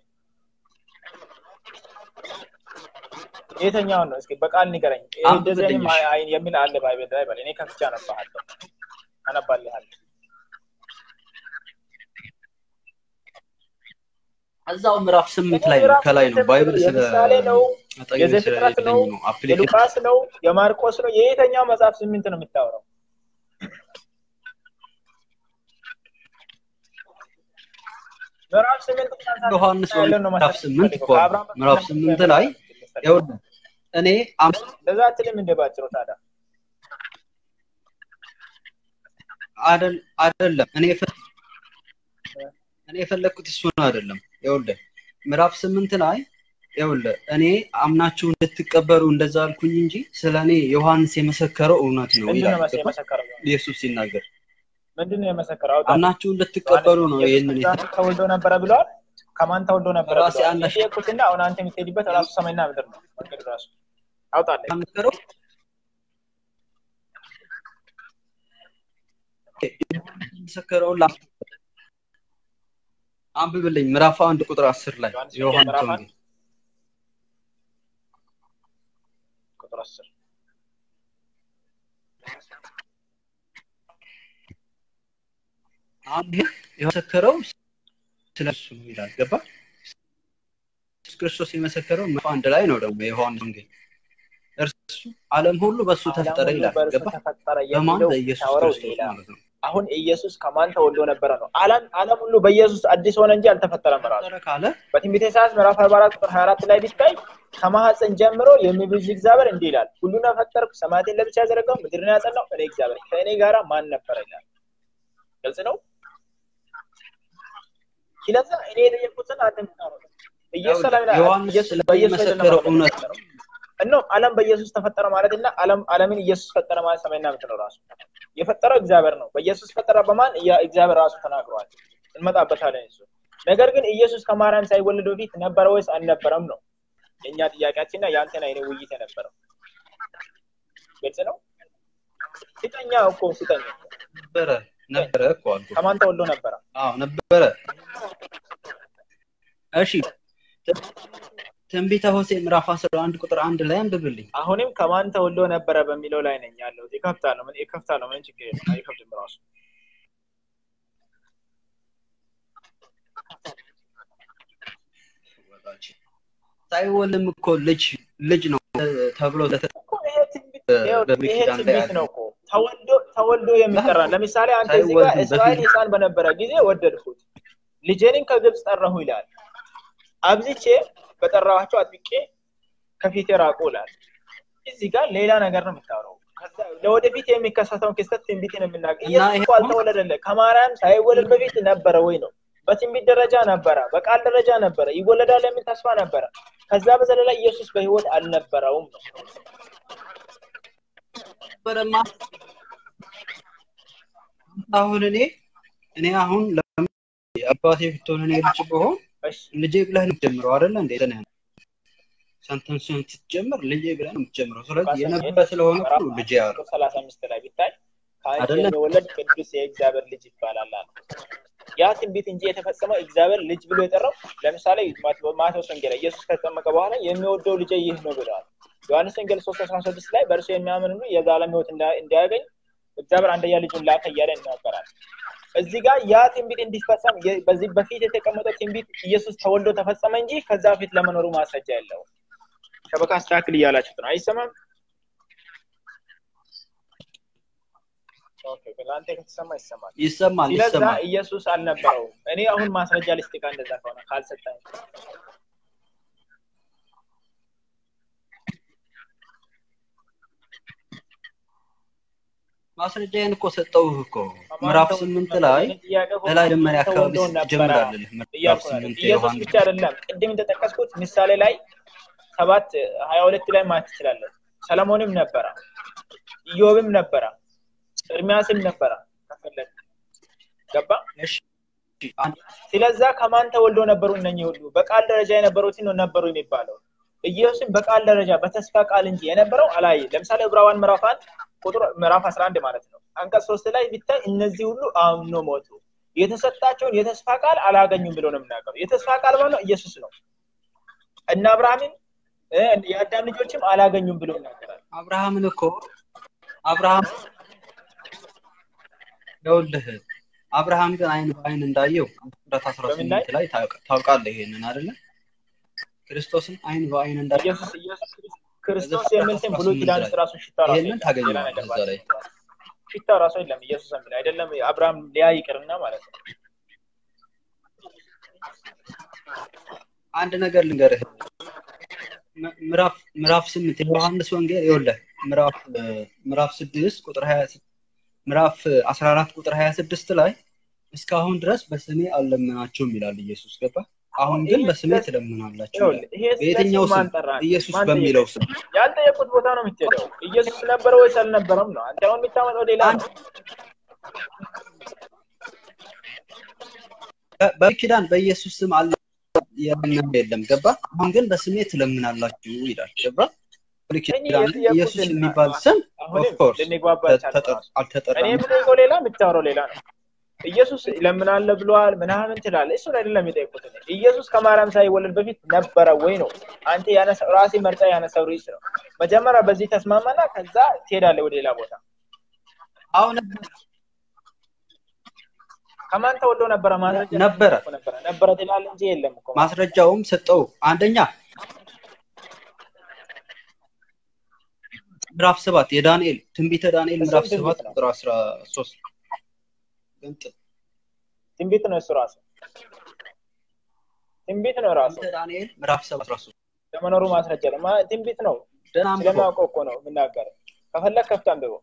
የትኛውን ነው እስኪ በቃል ንገረኝ። ይሄ እንደዚህ አንብብልኝ አይነት እሺ። አይ- የሚል አለ ባይብል ላይ በል። እኔ ከፍቼ አነባለሁ፣ አነባልሃለሁ። እዛው ምዕራፍ ስምንት ላይ ነው ምዕራፍ ከላይ ነው ስምንት ባይብል ስለ የምሳሌ ነው፣ አጠገቤ የዘፍጥረት ስለሌለኝ ነው፣ ነው አፕሊኬሽን የሉቃስ ነው፣ የማርቆስ ነው። የየትኛው መጽሐፍ ስምንት ነው የምታወራው? ምዕራፍ ስምንት ዮሐንስ ያለው ነው ምዕራፍ መሰለኝ ስምንት የምትፈልገው። እኮ ነው። ከአብርሃም በፊት ምዕራፍ ነበር ስምንት የምትፈልገው። ላይ ይኸውልህ እኔ አም- እንደዛ አትልም እንደ ባጭሩ ታዲያ አደል አይደለም እኔ የፈ- እኔ የፈለግኩት እሱን አይደለም። ይኸውልህ ምዕራፍ ስምንት ላይ ይኸውልህ እኔ አምናችሁ እንድትቀበሉ እንደዛ አልኩኝ እንጂ ስለ እኔ ዮሐንስ የመሰከረው እውነት ነው ምንድን ነው ይላል። መስ- ገባ? የመሰከረው? ኢየሱስ ሲናገር ምንድን ነው የመሰከረው? አውጣ። አምናችሁ እንድትቀበሉ ነው ኢየሱስ ይህንን ክርስቶስ ተወልዶ ነበረ ብለዋል። ከማን ተወልዶ ነበረ ራሴ ብለዋል? አንድ የጠየኩትና አሁን አንተ የምትሄድበት ራሱ ሰማይና ምድር ነው። መንገድ ራሱ አውጣለኝ። የተናገረው የመሰከረውን ላ- አንብብልኝ ምዕራፍ አንድ ቁጥር አስር ላይ ዮሐንስ ወንጌል የዮሐንስ ምዕራፍ ወንጌል ቁጥር አስር አንድ የመሰከረው ስለ እሱ ነው ይላል። ገባ? ኢየሱስ ክርስቶስ የመሰከረው ምዕራፍ አንድ ላይ ነው ደግሞ የዮሐንስ ወንጌል እርሱ ዓለም ሁሉ በእሱ ተፈጠረ ዓለም ሁሉ ይላል። በእርሱ ገባ? ተፈጠረ በማን የሚለው በኢየሱስ ታወራው ክርስቶስ ሌላ ማለት ነው። አሁን ኢየሱስ ከማን ተወልዶ ነበረ ነው። ዓለም ዓለም ሁሉ በኢየሱስ አዲስ ሆነ እንጂ አልተፈጠረም ራሱ ተፈጠረ ካለ በትንቢተ ኢሳያስ ምዕራፍ 44 ቁጥር 24 ላይ ቢታይ ከማህፀን ጀምሮ የሚብዥ እግዚአብሔር እንዲህ ይላል፣ ሁሉን ፈጠርኩ፣ ሰማያትን ለብቻ ያዘረጋው፣ ምድርን ያጸናው እኔ እግዚአብሔር፣ ከእኔ ጋራ ማን ነበረ ይላል። ግልጽ ነው። ስለዛ እኔ የጠየቁትን አንተ ምታረው ኢየሱስ ሰላም ይላል። ዮሐንስ ኢየሱስ ስለ በኢየሱስ አይደለም የመሰከረው ዓለም እውነት የተፈጠረው። እነሆ ዓለም በኢየሱስ ተፈጠረ ማለት እና ዓለም ዓለምን ኢየሱስ ፈጠረ ማለት ሰማይና ምድር ነው። ራሱ የፈጠረው እግዚአብሔር ነው። በኢየሱስ ፈጠረ በማን ያ- እግዚአብሔር ራሱ ተናግሯል። እንመጣበታለን እሱ። ነገር ግን ኢየሱስ ከማርያም ሳይወለድ በፊት ነበረ ወይስ አልነበረም ነው የእኛ ጥያቄያችንና የአንተና የኔ ውይይት የነበረው። ግልጽ ነው። ስጠኛ እኮ ስጠኛ ነበረ ነበረ እኮ አልኩህ። ከማን ተወልዶ ነበረ? አዎ ነበረ። እሺ ትንቢተ ሆሴዕ ምዕራፍ 11 ቁጥር አንድ ላይ አንብብልኝ። አሁንም ከማን ተወልዶ ነበረ በሚለው ላይ ነኝ ያለው። ይከፍታለሁ ምን ይከፍታለሁ ምን ችግር የለም አይከፍትም ራሱ ሳይወልም እኮ ልጅ ልጅ ነው ተብሎ ለተ- እኮ ይሄ ትንቢት ይኸው በብሉይ ይሄ ኪዳን ላይ ትንቢት አለ። ነው እኮ ተወልዶ ተወልዶ የሚጠራ ለምሳሌ አንተ እዚህ ጋር ሳይወልድ እስራኤል በፊት- ሕፃን በነበረ ጊዜ ወደድኩት ልጄንም ከግብፅ ጠራሁ ይላል። አብዝቼ በጠራኋቸው አጥብቄ ከፊቴ ራቁ ይላል። እዚህ ጋር ሌላ ነገር ነው የምታወራው። ከዛ ለወደፊት የሚከሰተውን ክስተት ትንቢትን የምናገር እና ኢየሱስ ይሄ እኮ አልተወለደለ ከማርያም ሳይወለድ በፊት ነበረ ወይ ነው። በትንቢት ደረጃ ነበረ፣ በቃል ደረጃ ነበረ፣ ይወለዳል የሚል ተስፋ ነበረ። ከዛ በዘለላ ኢየሱስ በህይወት አልነበረውም ነው። ነበረማ አሁን እኔ እኔ አሁን ለምን አባቴ ብትሆን እኔ ልጅ ብሆን እሺ ልጄ ብለህ ነው የምትጀምረው አይደለ እንዴ? እንትን ሰንተንስን ስትጀምር ልጄ ብለህ ነው የምትጀምረው። ስለዚህ የነበረ ስለሆነ እኮ ነው ልጄ ያለው ሰላሳ አምስት ላይ ቢታይ ከአንቺ አይደለም? የሚወለድ ቅዱስ የእግዚአብሔር ልጅ ይባላል አለ። ያ ትንቢት እንጂ የተፈጸመው እግዚአብሔር ልጅ ብሎ የጠራው ለምሳሌ ማቴ- ማቴዎስ ወንጌል ላይ ኢየሱስ ከተጠመቀ በኋላ የሚወደው ልጄ ይህ ነው ብለዋል። ዮሐንስ ወንጌል ሶስት አስራ ስድስት ላይ በእርሱ የሚያምን ሁሉ የዘላለም ሕይወት እንዳ- እንዲያገኝ እግዚአብሔር አንደኛ ልጁን ላከ እያለ ይናገራል። እዚህ ጋር ያ ትንቢት እንዲፈጸም የ- በዚህ በፊት የተቀመጠው ትንቢት ኢየሱስ ተወልዶ ተፈጸመ እንጂ ከዛ በፊት ለመኖሩ ማስረጃ የለውም። ሸበካ አስተካክል እያላችሁት ነው። አይሰማም? ኦኬ፣ ለአንተ ከተሰማ ይሰማል። ይሰማል ስለዛ ይሰማል። ኢየሱስ አልነበረውም። እኔ አሁን ማስረጃ ልስጥቃ እንደዛ ከሆነ ካልሰጠኝ ማስረጃዬን እኮ ሰጠውህ እኮ ምዕራፍ ስምንት ላይ በላይ መጀመሪያ አካባቢ ስትጀምራለህ ምዕራፍ እያልኩ ነው። ስምንት ኢየሱስ የዮሐንስ ብቻ አይደለም። ቅድም እንደጠቀስኩት ምሳሌ ላይ ሰባት ሀያ ሁለት ላይ ማየት ትችላለህ። ሰለሞንም ነበረ፣ ኢዮብም ነበረ፣ ኤርሚያስም ነበረ። ከፈለግ ገባ። እሺ አንድ ስለዛ ከማን ተወልዶ ነበሩ እነኚህ ሁሉ? በቃል ደረጃ የነበሩትን ነው ነበሩ የሚባለው። ኢየሱስም በቃል ደረጃ በተስፋ ቃል እንጂ የነበረው አላይ። ለምሳሌ ዕብራውያን ምዕራፍ አንድ ቁጥር ምዕራፍ 11 ማለት ነው አንቀጽ ሶስት ላይ ቢታይ እነዚህ ሁሉ አምኖ ሞቱ፣ የተሰጣቸውን የተስፋ ቃል አላገኙም ብሎ ነው የምናገረው። የተስፋ ቃል ማለት ኢየሱስ ነው። እነ አብርሃምን እ፣ የአዳም ልጆችም አላገኙም ብሎ ይናገራል። አብርሃምን እኮ አብርሃም ይኸውልህ አብርሃም ግን አይን በአይን እንዳየው ፍጥረት አስራ በምን ላይ? ስምንት ላይ ታውቅ- ታውቃለህ ይሄንን አይደለ? ክርስቶስን አይን በአይን እንዳየው ኢየሱስ ኢየሱስ ክርስቶስ የሚል ስም ብሉይ ኪዳን ውስጥ ራሱ ሽታ ራሱ ይሄንን የለም። ታገኘዋለህ ሌላ ነገር እዛ ላይ። ባለ ሽታ ራሱ የለም። ኢየሱስ የሚል አይደለም። አብርሃም ሊያ ይቅርና ማለት ነው። አንድ ነገር ልንገርህ ም- ምዕራፍ ምዕራፍ ስምንት የዮሐንስ ወንጌል ይኸውልህ ምዕራፍ እ፣ ምዕራፍ ስድስት ቁጥር ሀያ ስ- ምዕራፍ አስራ አራት ቁጥር ሀያ ስድስት ላይ እስካሁን ድረስ በስሜ አልለመናቸውም ይላል ኢየሱስ ገባ አሁን ግን ይሄ በስሜ ስለ- ትለምናላችሁ ይኸውልህ፣ ይላል። ይሄ ስለ በየትኛው ስም ስም? ማን ጠራ? ኢየሱስ ማን በሚለው ጠየቀ? ስም። ያልጠየቁት ቦታ ነው የምትሄደው። ኢየሱስ ነበረ ወይስ አልነበረም ነው። አንተ አሁን የምታመጣው ሌላ አንድ ነው። በ- በብሉይ ኪዳን በኢየሱስ ስም አለ የለመነ የለም። ገባ? አሁን ግን በስሜ ትለምናላችሁ ይላል። ገባ? ብሉይ እኔ ኪዳን ግን ኢየሱስ የጠየኩትን የሚባል ስም አሁንም ኦፍኮርስ ልንግባባ አልቻልንም ራሱ። እኔ አልተጠራም። የምጠይቀው ሌላ የምታወራው ሌላ ነው። ኢየሱስ ለምናለ ብለዋል ምናምን ትላለህ። እሱን አይደለም የጠየቁት። እኔ ኢየሱስ ከማርያም ሳይወለድ በፊት ነበረ ወይ ነው። አንተ ያነሳው ራሴ መርጫ ያነሳው ርዕስ ነው። መጀመሪያ በዚህ ተስማማና ከዛ ትሄዳለህ ወደ ሌላ ቦታ። አሁን ከማን ተወልዶ ነበረ? ማስረጃ ነበረ እኮ ነበረ ነበረ ትላለህ እንጂ የለም እኮ ማስረጃውም ሰጠው። አንደኛ ምዕራፍ ሰባት የዳንኤል ትንቢተ ዳንኤል እሱም ምዕራፍ ትንቢት ሰባት ነው። ቁጥር አስራ ሶስት ትንቢት ነው እሱ ራሱ ትንቢት ነው ራሱ ትንቢተ ዳንኤል ምዕራፍ ሰባት አስራ ሶስት ለመኖሩ ማስረጃ ነው። ማ- ትንቢት ነው። ደህና አንብበው። ስለማውቀው እኮ ነው የምናገረው። ከፈለግ ከፍት አንብበው።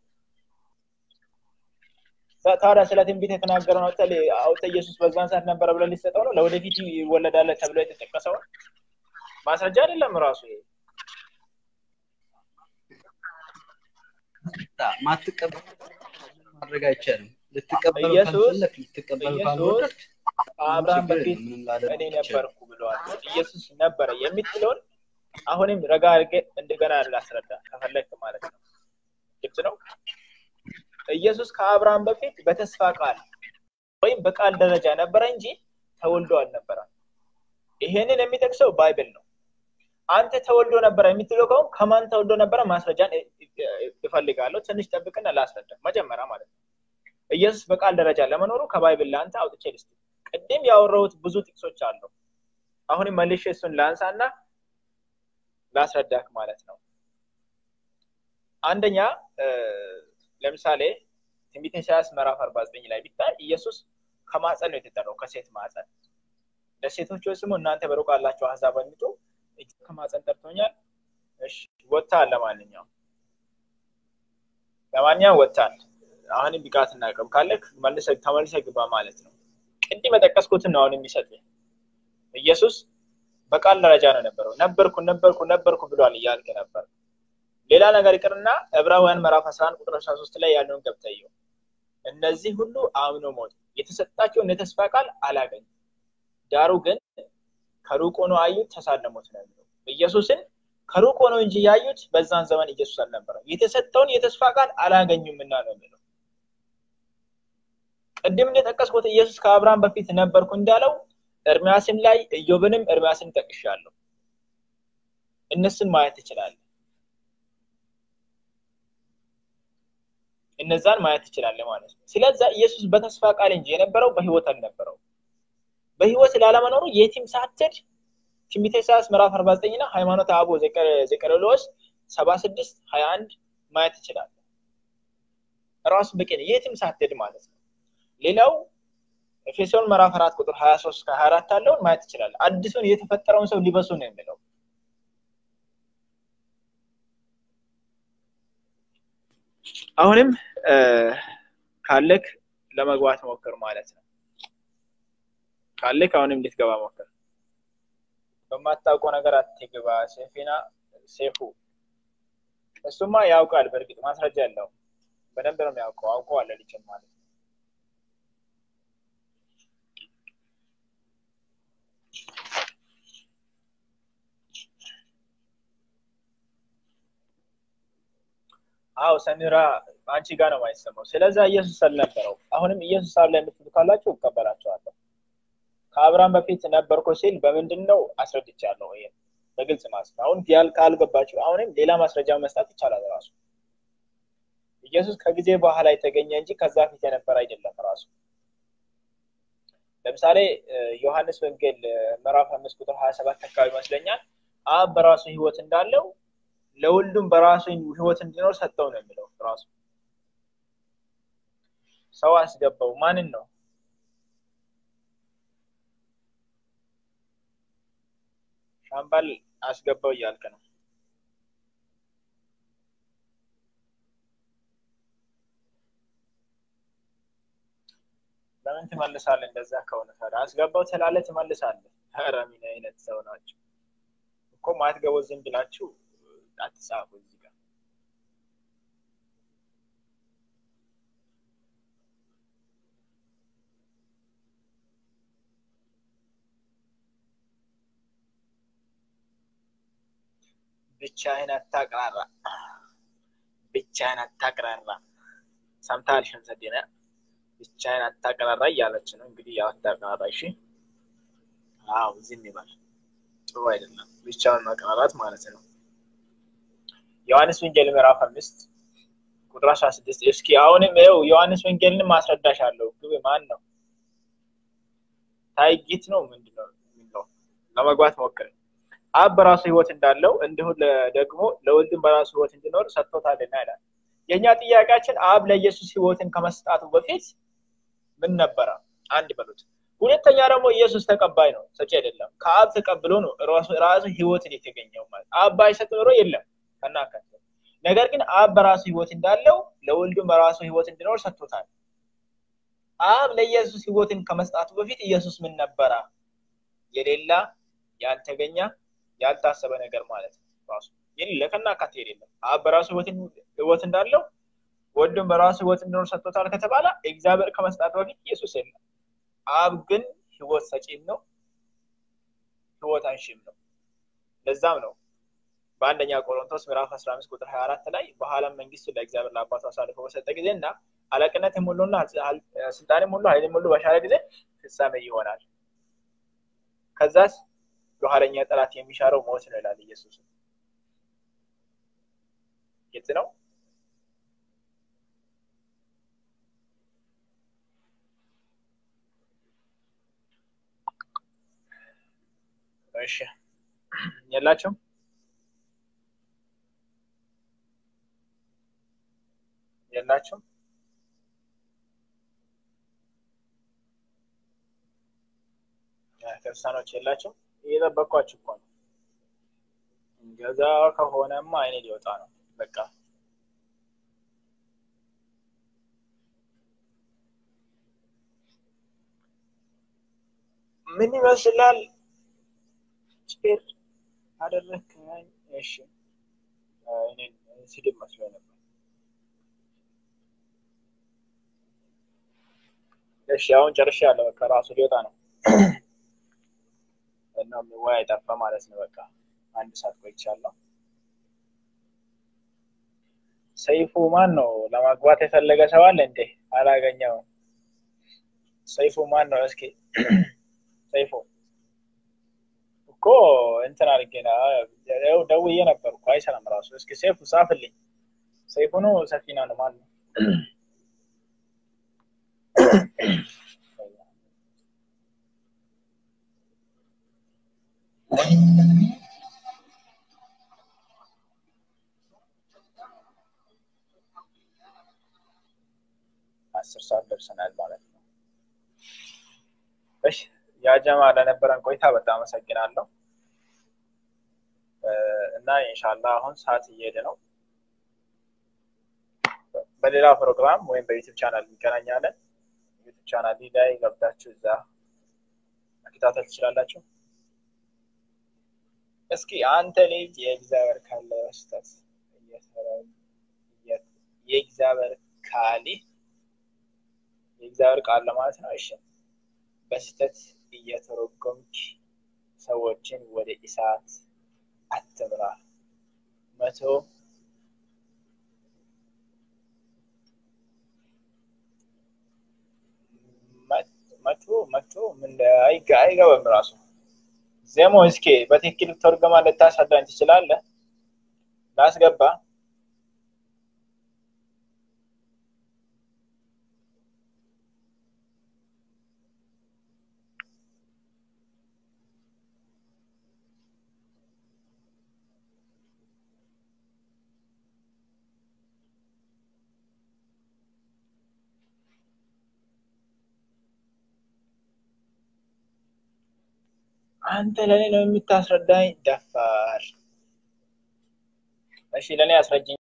ታ- ታዲያ ስለ ትንቢት የተናገረው ነው አውጥተህ አውጥተህ ኢየሱስ በዛን ሰዓት ነበረ ብለህ ሊሰጠው ነው? ለወደፊት ይወለዳል ተብሎ የተጠቀሰው ማስረጃ አይደለም ራሱ ይሄ። ማትቀበል ማድረግ አይቻልም። ልትቀበለው ኢየሱስ ካልፈለክ ልትቀበል ኢየሱስ ካልወደድክ ከአብርሃም ችግር በፊት የለም፣ ምንም ላደርግ እኔ አልችልም። ነበርኩ ብለዋል። ኢየሱስ ነበረ የምትለውን አሁንም ረጋ አድርገህ እንደገና ላስረዳ ከፈለግክ ማለት ነው። ግልጽ ነው። ኢየሱስ ከአብርሃም በፊት በተስፋ ቃል ወይም በቃል ደረጃ ነበረ እንጂ ተወልዶ አልነበረም። ይሄንን የሚጠቅሰው ባይብል ነው። አንተ ተወልዶ ነበረ የምትለው ከሆነ ከማን ተወልዶ ነበረ ማስረጃን እ- እ- እፈልጋለሁ። ትንሽ ጠብቅና ላስረዳ መጀመሪያ ማለት ነው። ኢየሱስ በቃል ደረጃ ለመኖሩ ከባይብል ለአንተ አውጥቼ ልስጥ። ቅድም ያወራሁት ብዙ ጥቅሶች አሉ። አሁንም መልሼ እሱን ላንሳና ላስረዳክ ማለት ነው። አንደኛ እ፣ ለምሳሌ ትንቢተ ኢሳያስ ምዕራፍ 49 ላይ ቢታይ ኢየሱስ ከማፀን ነው የተጠራው፣ ከሴት ማፀን። ለሴቶች ወይ ስሙ እናንተ በሩቅ ያላችሁ አሕዛብ አድምጡ፣ እጅ ከማፀን ጠርቶኛል። እሺ ወጥተሃል። ለማንኛውም ለማንኛውም ወጥተሃል። አሁንም ብቃትና አቅም ካለክ መልሰህ ተመልሰህ ግባ ማለት ነው። ቅድም የጠቀስኩትን ነው አሁን የሚሰጥ ኢየሱስ በቃል ደረጃ ነው ነበረው። ነበርኩ ነበርኩ ነበርኩ ብሏል እያልክ ነበር። ሌላ ነገር ይቅርና ዕብራውያን ምዕራፍ 11 ቁጥር 13 ላይ ያለውን ገብተየው እነዚህ ሁሉ አምኖ ሞቱ፣ የተሰጣቸውን የተስፋ ቃል አላገኙም። ዳሩ ግን ከሩቅ ሆኖ አዩት፣ ተሳለሙት ነው የሚለው። ኢየሱስን ከሩቅ ሆኖ እንጂ ያዩት በዛን ዘመን ኢየሱስ አልነበረም። የተሰጠውን የተስፋ ቃል አላገኙምና ነው የሚለው። ቅድም እንደጠቀስኩት ኢየሱስ ከአብርሃም በፊት ነበርኩ እንዳለው ኤርሚያስም ላይ ኢዮብንም ኤርሚያስን ጠቅሻለሁ። እነሱን ማየት ትችላለህ። እነዛን ማየት ትችላለህ ማለት ነው። ስለዛ ኢየሱስ በተስፋ ቃል እንጂ የነበረው በህይወት አልነበረው። በህይወት ላለመኖሩ የትም ሳትሄድ ትንቢተ ኢሳያስ ምዕራፍ 49 እና ሃይማኖተ አበው ዘቀርሜሎስ 76 21 ማየት ትችላለህ። ራሱ በቂ ነው፣ የትም ሳትሄድ ማለት ነው። ሌላው ኤፌሶን ምዕራፍ 4 ቁጥር 23 እስከ 24 ያለውን ማየት ትችላለህ። አዲሱን የተፈጠረውን ሰው ሊበሱ ነው የሚለው። አሁንም ካለክ ለመግባት ሞክር ማለት ነው። ካለክ አሁንም ልትገባ ሞክር። በማታውቀው ነገር አትግባ። ሴፊና ሴፉ እሱማ ያውቃል። በእርግጥ ማስረጃ ያለው በደንብ ነው የሚያውቀው። አውቀዋል ልጅን ማለት ነው። አው ሰሚራ አንቺ ጋር ነው የማይሰማው። ስለዛ ኢየሱስ አልነበረው። አሁንም ኢየሱስ አለ የምትሉ ካላችሁ እቀበላቸዋለሁ። ከአብርሃም በፊት ነበርኩ ሲል በምንድን ነው አስረድቻለሁ። ይሄ በግልጽ ማለት ነው። አሁን ያል ካልገባችሁ አሁንም ሌላ ማስረጃ መስጠት ይቻላል። ራሱ ኢየሱስ ከጊዜ በኋላ የተገኘ እንጂ ከዛ ፊት የነበረ አይደለም። ራሱ ለምሳሌ ዮሐንስ ወንጌል ምዕራፍ አምስት ቁጥር ሀያ ሰባት አካባቢ ይመስለኛል አብ በራሱ ህይወት እንዳለው ለሁሉም በራሱ ህይወት እንዲኖር ሰጠው ነው የሚለው። ራሱ ሰው አስገባው። ማንን ነው? ሻምባል አስገባው እያልክ ነው። ለምን ትመልሳለህ? እንደዛ ከሆነ ታዲያ አስገባው ትላለህ፣ ትመልሳለህ። ኧረ ምን አይነት ሰው ናቸው እኮ ማትገቡ ዝም ብላችሁ አትጻፉ እዚህ ጋር ብቻህን አታቅራራ ብቻህን አታቅራራ ሰምተሃል ሸምሰዲነ ብቻህን አታቅራራ እያለች ነው እንግዲህ ያው አታቅራራ እሺ አዎ ዝም ይባል ጥሩ አይደለም ብቻውን ማቅራራት ማለት ነው ዮሐንስ ወንጌል ምዕራፍ አምስት ቁጥር አስራ ስድስት እስኪ አሁንም ይኸው ዮሐንስ ወንጌልን ማስረዳሽ አለው ግብ ማን ነው ታይጊት ነው ምንድነው የሚለው ለመግባት ሞክር አብ በራሱ ህይወት እንዳለው እንዲሁ ደግሞ ለወልድም በራሱ ህይወት እንዲኖር ሰጥቶታልና ይላል የእኛ ጥያቄያችን አብ ለኢየሱስ ህይወትን ከመስጣቱ በፊት ምን ነበረ አንድ በሉት ሁለተኛ ደግሞ ኢየሱስ ተቀባይ ነው ሰጪ አይደለም ከአብ ተቀብሎ ነው ራሱ ህይወትን የተገኘው ማለት አብ ባይሰጥ ኖሮ የለም ከናከተ ነገር ግን አብ በራሱ ህይወት እንዳለው ለወልዱም በራሱ ህይወት እንዲኖር ሰጥቶታል አብ ለኢየሱስ ህይወትን ከመስጣቱ በፊት ኢየሱስ ምን ነበረ የሌላ ያልተገኘ ያልታሰበ ነገር ማለት ነው ራሱ የሌለ ከናካቴ የሌለም አብ በራሱ ህይወት እንዳለው ወልዱም በራሱ ህይወት እንዲኖር ሰጥቶታል ከተባለ እግዚአብሔር ከመስጣቱ በፊት ኢየሱስ የለም አብ ግን ህይወት ሰጪም ነው ህይወት አንሺም ነው ለዛም ነው በአንደኛ ቆሮንቶስ ምዕራፍ 15 ቁጥር 24 ላይ በኋላም መንግስቱ ለእግዚአብሔር ለአባቱ አሳልፎ በሰጠ ጊዜ እና አለቅነት ሁሉና ስልጣንም ሁሉ ኃይልም ሁሉ በሻረ ጊዜ ፍጻሜ ይሆናል ከዛስ የኋለኛ ጠላት የሚሻረው ሞት ነው ይላል ኢየሱስ ግልጽ ነው እሺ የላችሁም የላችሁም ክርስቲያኖች የላቸው እየጠበቅኳችሁ እኮ ነው ገዛ ከሆነማ አይኔ ሊወጣ ነው በቃ ምን ይመስላል ጭር አደረግከኝ እሺ እኔን ስድብ መስሎ ነበር እሺ አሁን ጨርሻ ያለው በቃ ራሱ ሊወጣ ነው እና ወይ አይጠፋ ማለት ነው በቃ አንድ ሰዓት ቆይቻለሁ ሰይፉ ማን ነው ለማግባት የፈለገ ሰው አለ እንዴ አላገኘውም ሰይፉ ማን ነው እስኪ ሰይፉ እኮ እንትን አድርጌ ደውዬ ነበር እኮ አይሰራም ራሱ እስኪ ሰይፉ ጻፍልኝ ሰይፉ ነው ሰፊና ነው ማን ነው አስር ሰዓት ደርሰናል ማለት ነው እሺ ያጀማ ለነበረን ቆይታ በጣም አመሰግናለሁ እና ኢንሻላ አሁን ሰዓት እየሄደ ነው በሌላ ፕሮግራም ወይም በዩቲብ ቻናል እንገናኛለን ዩቲብ ቻናል ላይ ገብታችሁ እዛ መከታተል ትችላላችሁ እስኪ አንተ ልጅ የእግዚአብሔር ካለ በስተት የእግዚአብሔር ካሊ የእግዚአብሔር ቃል ለማለት ነው እሺ በስተት እየተረጎምክ ሰዎችን ወደ እሳት አትምራ መቶ መቶ መቶ ምን አይገባም ራሱ ዜሞ እስኪ በትክክል ተርገማ ልታስረዳኝ ትችላለህ ላስገባ አንተ ለእኔ ነው የምታስረዳኝ ደፋር እሺ ለእኔ አስረጅኝ